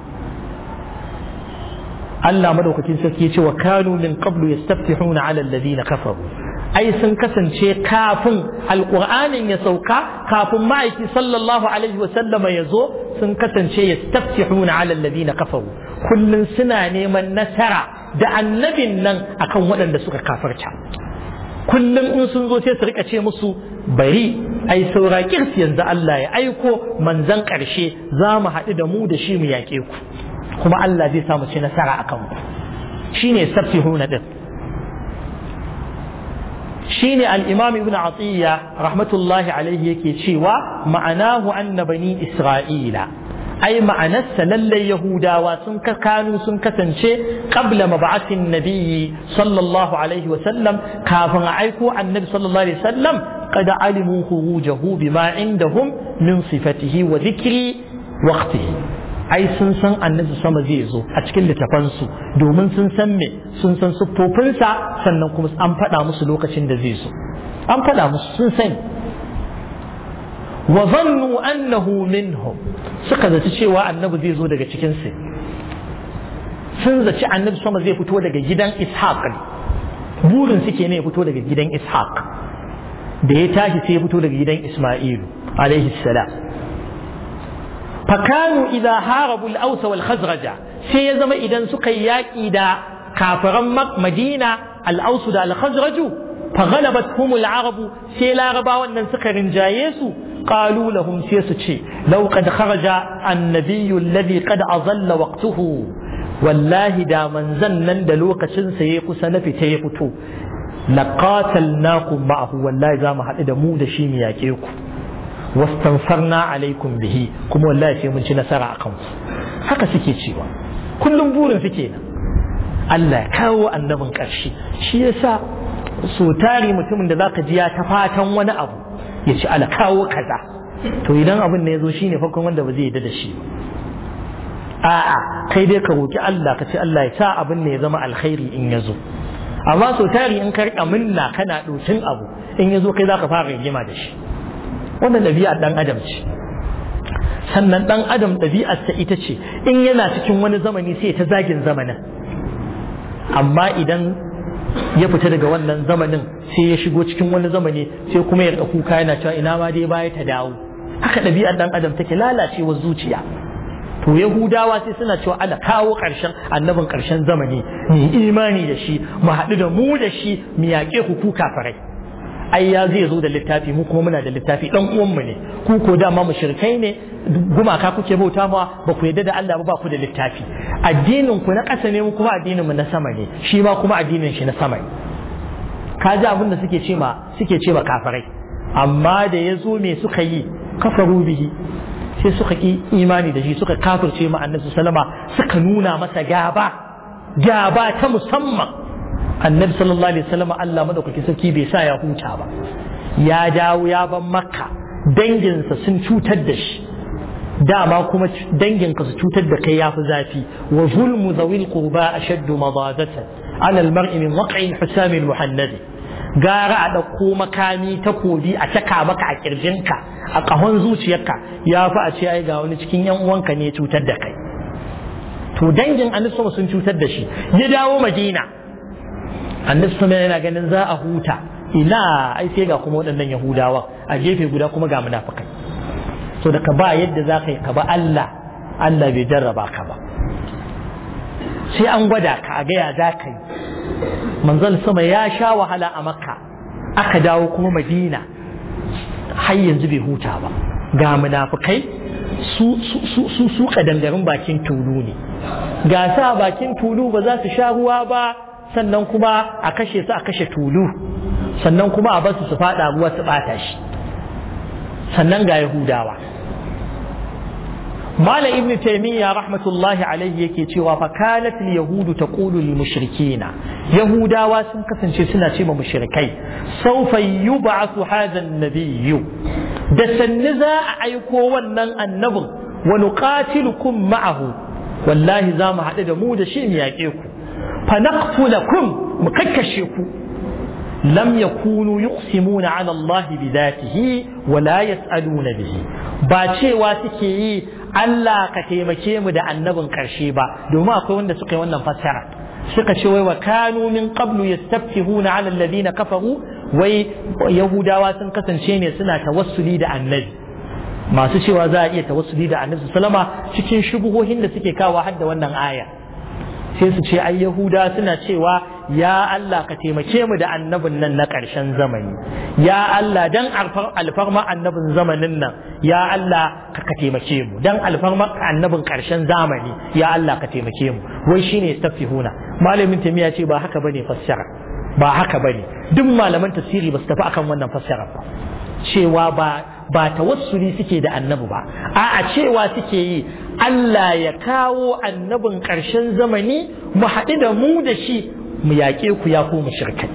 Allah madaukakin sarki ya ce wa kanu min qablu yastaftihuna ala alladhina kafaru ai sun kasance kafin alqur'anin ya sauka kafin ma'aiki sallallahu alaihi wa sallama ya zo sun kasance yastaftihuna ala alladhina kafaru kullun suna neman nasara da annabin nan akan waɗanda suka kafarta kullum in sun zo sai su rika ce musu bari ai saura kirsi yanzu Allah ya aiko manzan ƙarshe za mu haɗu da mu da shi mu yaƙe ku kuma Allah zai samu ci nasara akan ku shine saffihuna din shine al-imam ibn atiyya rahmatullahi alaihi yake cewa ma'anahu anna bani isra'ila ai ma'anarsa lallai yahudawa sun kanu sun kasance qabla mab'athin nabiyyi sallallahu alaihi wa sallam kafin a aiko annabi sallallahu alaihi wa sallam qad alimu khurujahu bima indahum min sifatihi wa dhikri waqtihi ai sun san annabi sama zai zo a cikin littafansu domin sun san me sun san siffofinsa sannan kuma an faɗa musu lokacin da zai zo an faɗa musu sun sani wa zannu annahu minhum suka zaci cewa annabi zai zo daga cikin su sun zaci annabi sama zai fito daga gidan ishaq burin suke ne ya fito daga gidan ishaq da ya tashi sai ya fito daga gidan isma'ilu alaihi salam fakanu idza harabu al-aws wal khazraja sai ya zama idan suka yi yaƙi da kafiran madina al-aws da al-khazraju فغلبتهم العرب سي لا ربا wannan suka rinjaye su قالوا لهم sai su ce لو قد خرج النبي الذي قد أظل وقته wallahi da manzan nan da lokacin sa ya kusa na fita ya fito laqatalnakum ma'ahu wallahi za mu haɗu da mu da shi mu yaƙe ku wastansarna alaikum bihi kuma wallahi sai mun ci nasara akan ku haka suke cewa kullum burin suke nan Allah ya kawo annabin ƙarshe shi yasa so tari mutumin da zaka ji ya ta fatan wani abu ya ci ala kawo kaza to idan abin ne ya zo shine farkon wanda ba zai yarda da shi a'a kai dai ka roki Allah ka ce Allah ya sa abin ne ya zama alkhairi in ya zo amma so tari in ka rika minna kana dokin abu in ya zo kai zaka fara rigima da shi wannan ɗabi'ar dan adam ce sannan dan adam ɗabi'arsa ita ce in yana cikin wani zamani sai ta zagin zamanin amma idan ya fita daga wannan zamanin sai ya shigo cikin wani zamani sai kuma ya rika kuka yana cewa ina ma dai baya ta dawo haka ɗabi'ar dan adam take lalacewar zuciya to yahudawa sai suna cewa ala kawo ƙarshen annabin ƙarshen zamani mu imani da shi mu haɗu da mu da shi mu yaƙe ku ku kafirai ai ya zai zo da littafi mu kuma muna da littafi dan uwanmu ne ku ko dama mushrikai ne gumaka kuke bauta ma ba ku yarda da Allah ba ba ku da littafi addinin ku na ƙasa ne mu kuma addinin mu na sama ne shi ma kuma addinin shi na sama ne ka ji abin da suke ce ma suke ce ma kafirai amma da ya zo me suka yi kafaru bihi sai suka ki imani da shi suka kafirce ma annabi sallama suka nuna masa gaba gaba ta musamman annabi sallallahu alaihi wasallam Allah madaukaki sarki bai sa ya huta ba ya dawo ya ban makka danginsa sun cutar da shi dama kuma danginka su cutar da kai yafi zafi wa zulmu zawil qurba ashaddu madadatan ala almar'i min waq'i husam almuhannad gara a ɗauko makami takobi a caka maka a kirjinka a ƙahon zuciyarka ya fi a ce ai ga wani cikin yan uwanka ne cutar da kai to dangin annabi sun cutar da shi ya dawo madina annabi sama yana ganin za a huta ina ai sai ga kuma waɗannan yahudawa a gefe guda kuma ga munafikai so da ka ba yadda za ka yi ka ba Allah Allah bai jarraba ka ba sai an gwada ka a gaya za ka yi manzon sama ya sha wahala a makka aka dawo kuma madina har yanzu bai huta ba ga munafikai su su su su kadangarin bakin tulu ne ga sa bakin tulu ba za su sha ruwa ba sannan kuma a kashe su a kashe tulu sannan kuma a basu su fada ruwa su bata shi sannan ga yahudawa mala ibn taymiya rahmatullahi alaihi yake cewa fa kanat al yahudu taqulu lil mushrikina yahudawa sun kasance suna ce ma mushrikai sawfa yub'athu hadha an-nabiy da sanni za a aiko wannan annabin wa nuqatilukum ma'ahu wallahi za mu haɗu da mu da shi mu yaƙe ku فنقتلكم مككشكو لم يكونوا يقسمون على الله بذاته ولا يسألون به باشي واتكي Allah ka taimake mu da annabin ƙarshe ba domin akwai wanda suka yi wannan fassara suka ce wai wa kanu min qablu yastaftihuna ala alladhina kafaru wai yahudawa sun kasance ne suna tawassuli da annabi masu cewa za a iya tawassuli da annabi sallama cikin shubuhohin da suke kawo har da wannan aya sai su ce ai yahuda suna cewa ya Allah ka taimake mu da annabin nan na ƙarshen zamani ya Allah dan alfarma annabin zamanin nan ya Allah ka ka taimake mu dan alfarma annabin ƙarshen zamani ya Allah ka taimake mu wai shine yastafihuna malamin tamiya ce ba haka bane fassara ba haka bane duk malaman tafsiri ba su tafi akan wannan fassara ba cewa ba ba tawassuli suke da annabi ba a'a cewa suke yi Allah ya kawo annabin ƙarshen zamani mu haɗu da mu da shi mu yaƙe ku ya ku mushrikai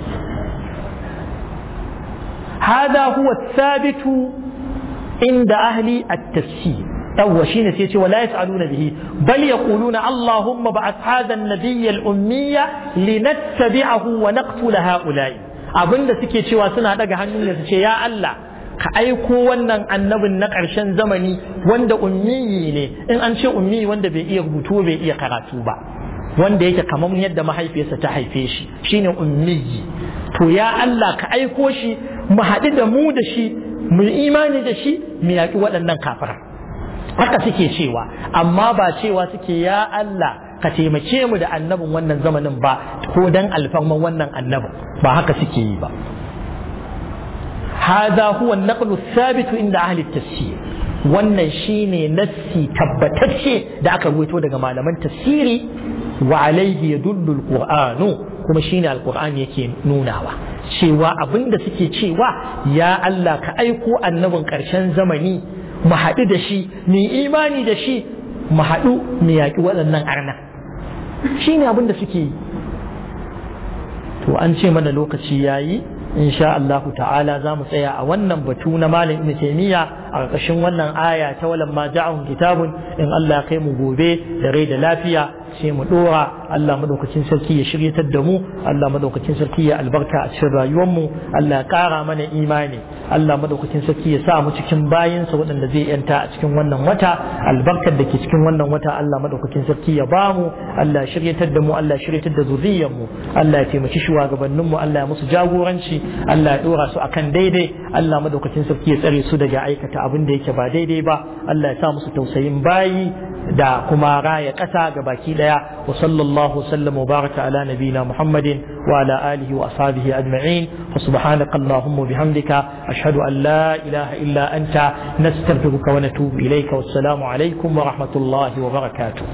hada huwa sabitu inda ahli at-tafsir yawwa shine sai ce wala yas'aluna bihi bal yaquluna allahumma ba'ath hadha an-nabiy al-ummiyya linattabi'ahu wa naqtula ha'ula'i abinda suke cewa suna daga hannun da su ce ya Allah ka aiko wannan annabin na ƙarshen zamani wanda ummiyi ne in an ce ummiyi wanda bai iya rubutu bai iya karatu ba wanda yake kamar yadda mahaifiyarsa ta haife shi shine ummiyi to ya Allah ka aiko shi mu haɗu da mu da shi mu imani da shi mu yaƙi waɗannan kafira haka suke cewa amma ba cewa suke ya Allah ka taimake mu da annabin wannan zamanin ba ko dan alfarman wannan annabin ba haka suke yi ba هذا هو النقل الثابت عند أهل التفسير wannan shine nassi tabbatacce da aka ruwaito daga malaman tafsiri wa alaihi yadullu alqur'anu kuma shine alqur'ani yake nunawa cewa abinda suke cewa ya Allah ka aiko annabin ƙarshen zamani mu haɗu da shi mu imani da shi mu haɗu mu yaƙi waɗannan arna shine abinda suke yi to an ce mana lokaci yayi insha Allah ta'ala za mu tsaya a wannan batu na malam ibn taymiya a ƙarƙashin wannan aya ta walan ma ja'ahum kitabun in Allah ya kai mu gobe da rai da lafiya sai mu dora Allah madaukakin sarki ya shiryatar da mu Allah madaukakin sarki ya albarka a cikin rayuwar mu Allah ya ƙara mana imani Allah madaukakin sarki ya sa mu cikin bayinsa waɗanda zai yanta a cikin wannan wata albarkar da ke cikin wannan wata Allah madaukakin sarki ya ba mu Allah ya shiryatar da mu Allah ya shiryatar da zuriyar mu Allah ya taimaki shugabannin mu Allah ya musu jagoranci Allah ya dora su akan daidai Allah madaukakin sarki ya tsare su daga aikata abin da yake ba daidai ba Allah ya sa musu tausayin bayi da kuma raya ƙasa ga baki ɗaya wa sallallahu sallam wa baraka ala nabina muhammadin wa ala alihi wa ashabihi ajma'in fa subhanaka allahumma bihamdika ashhadu an la ilaha illa anta nastaghfiruka wa natubu ilayka wassalamu alaikum wa rahmatullahi wa barakatuh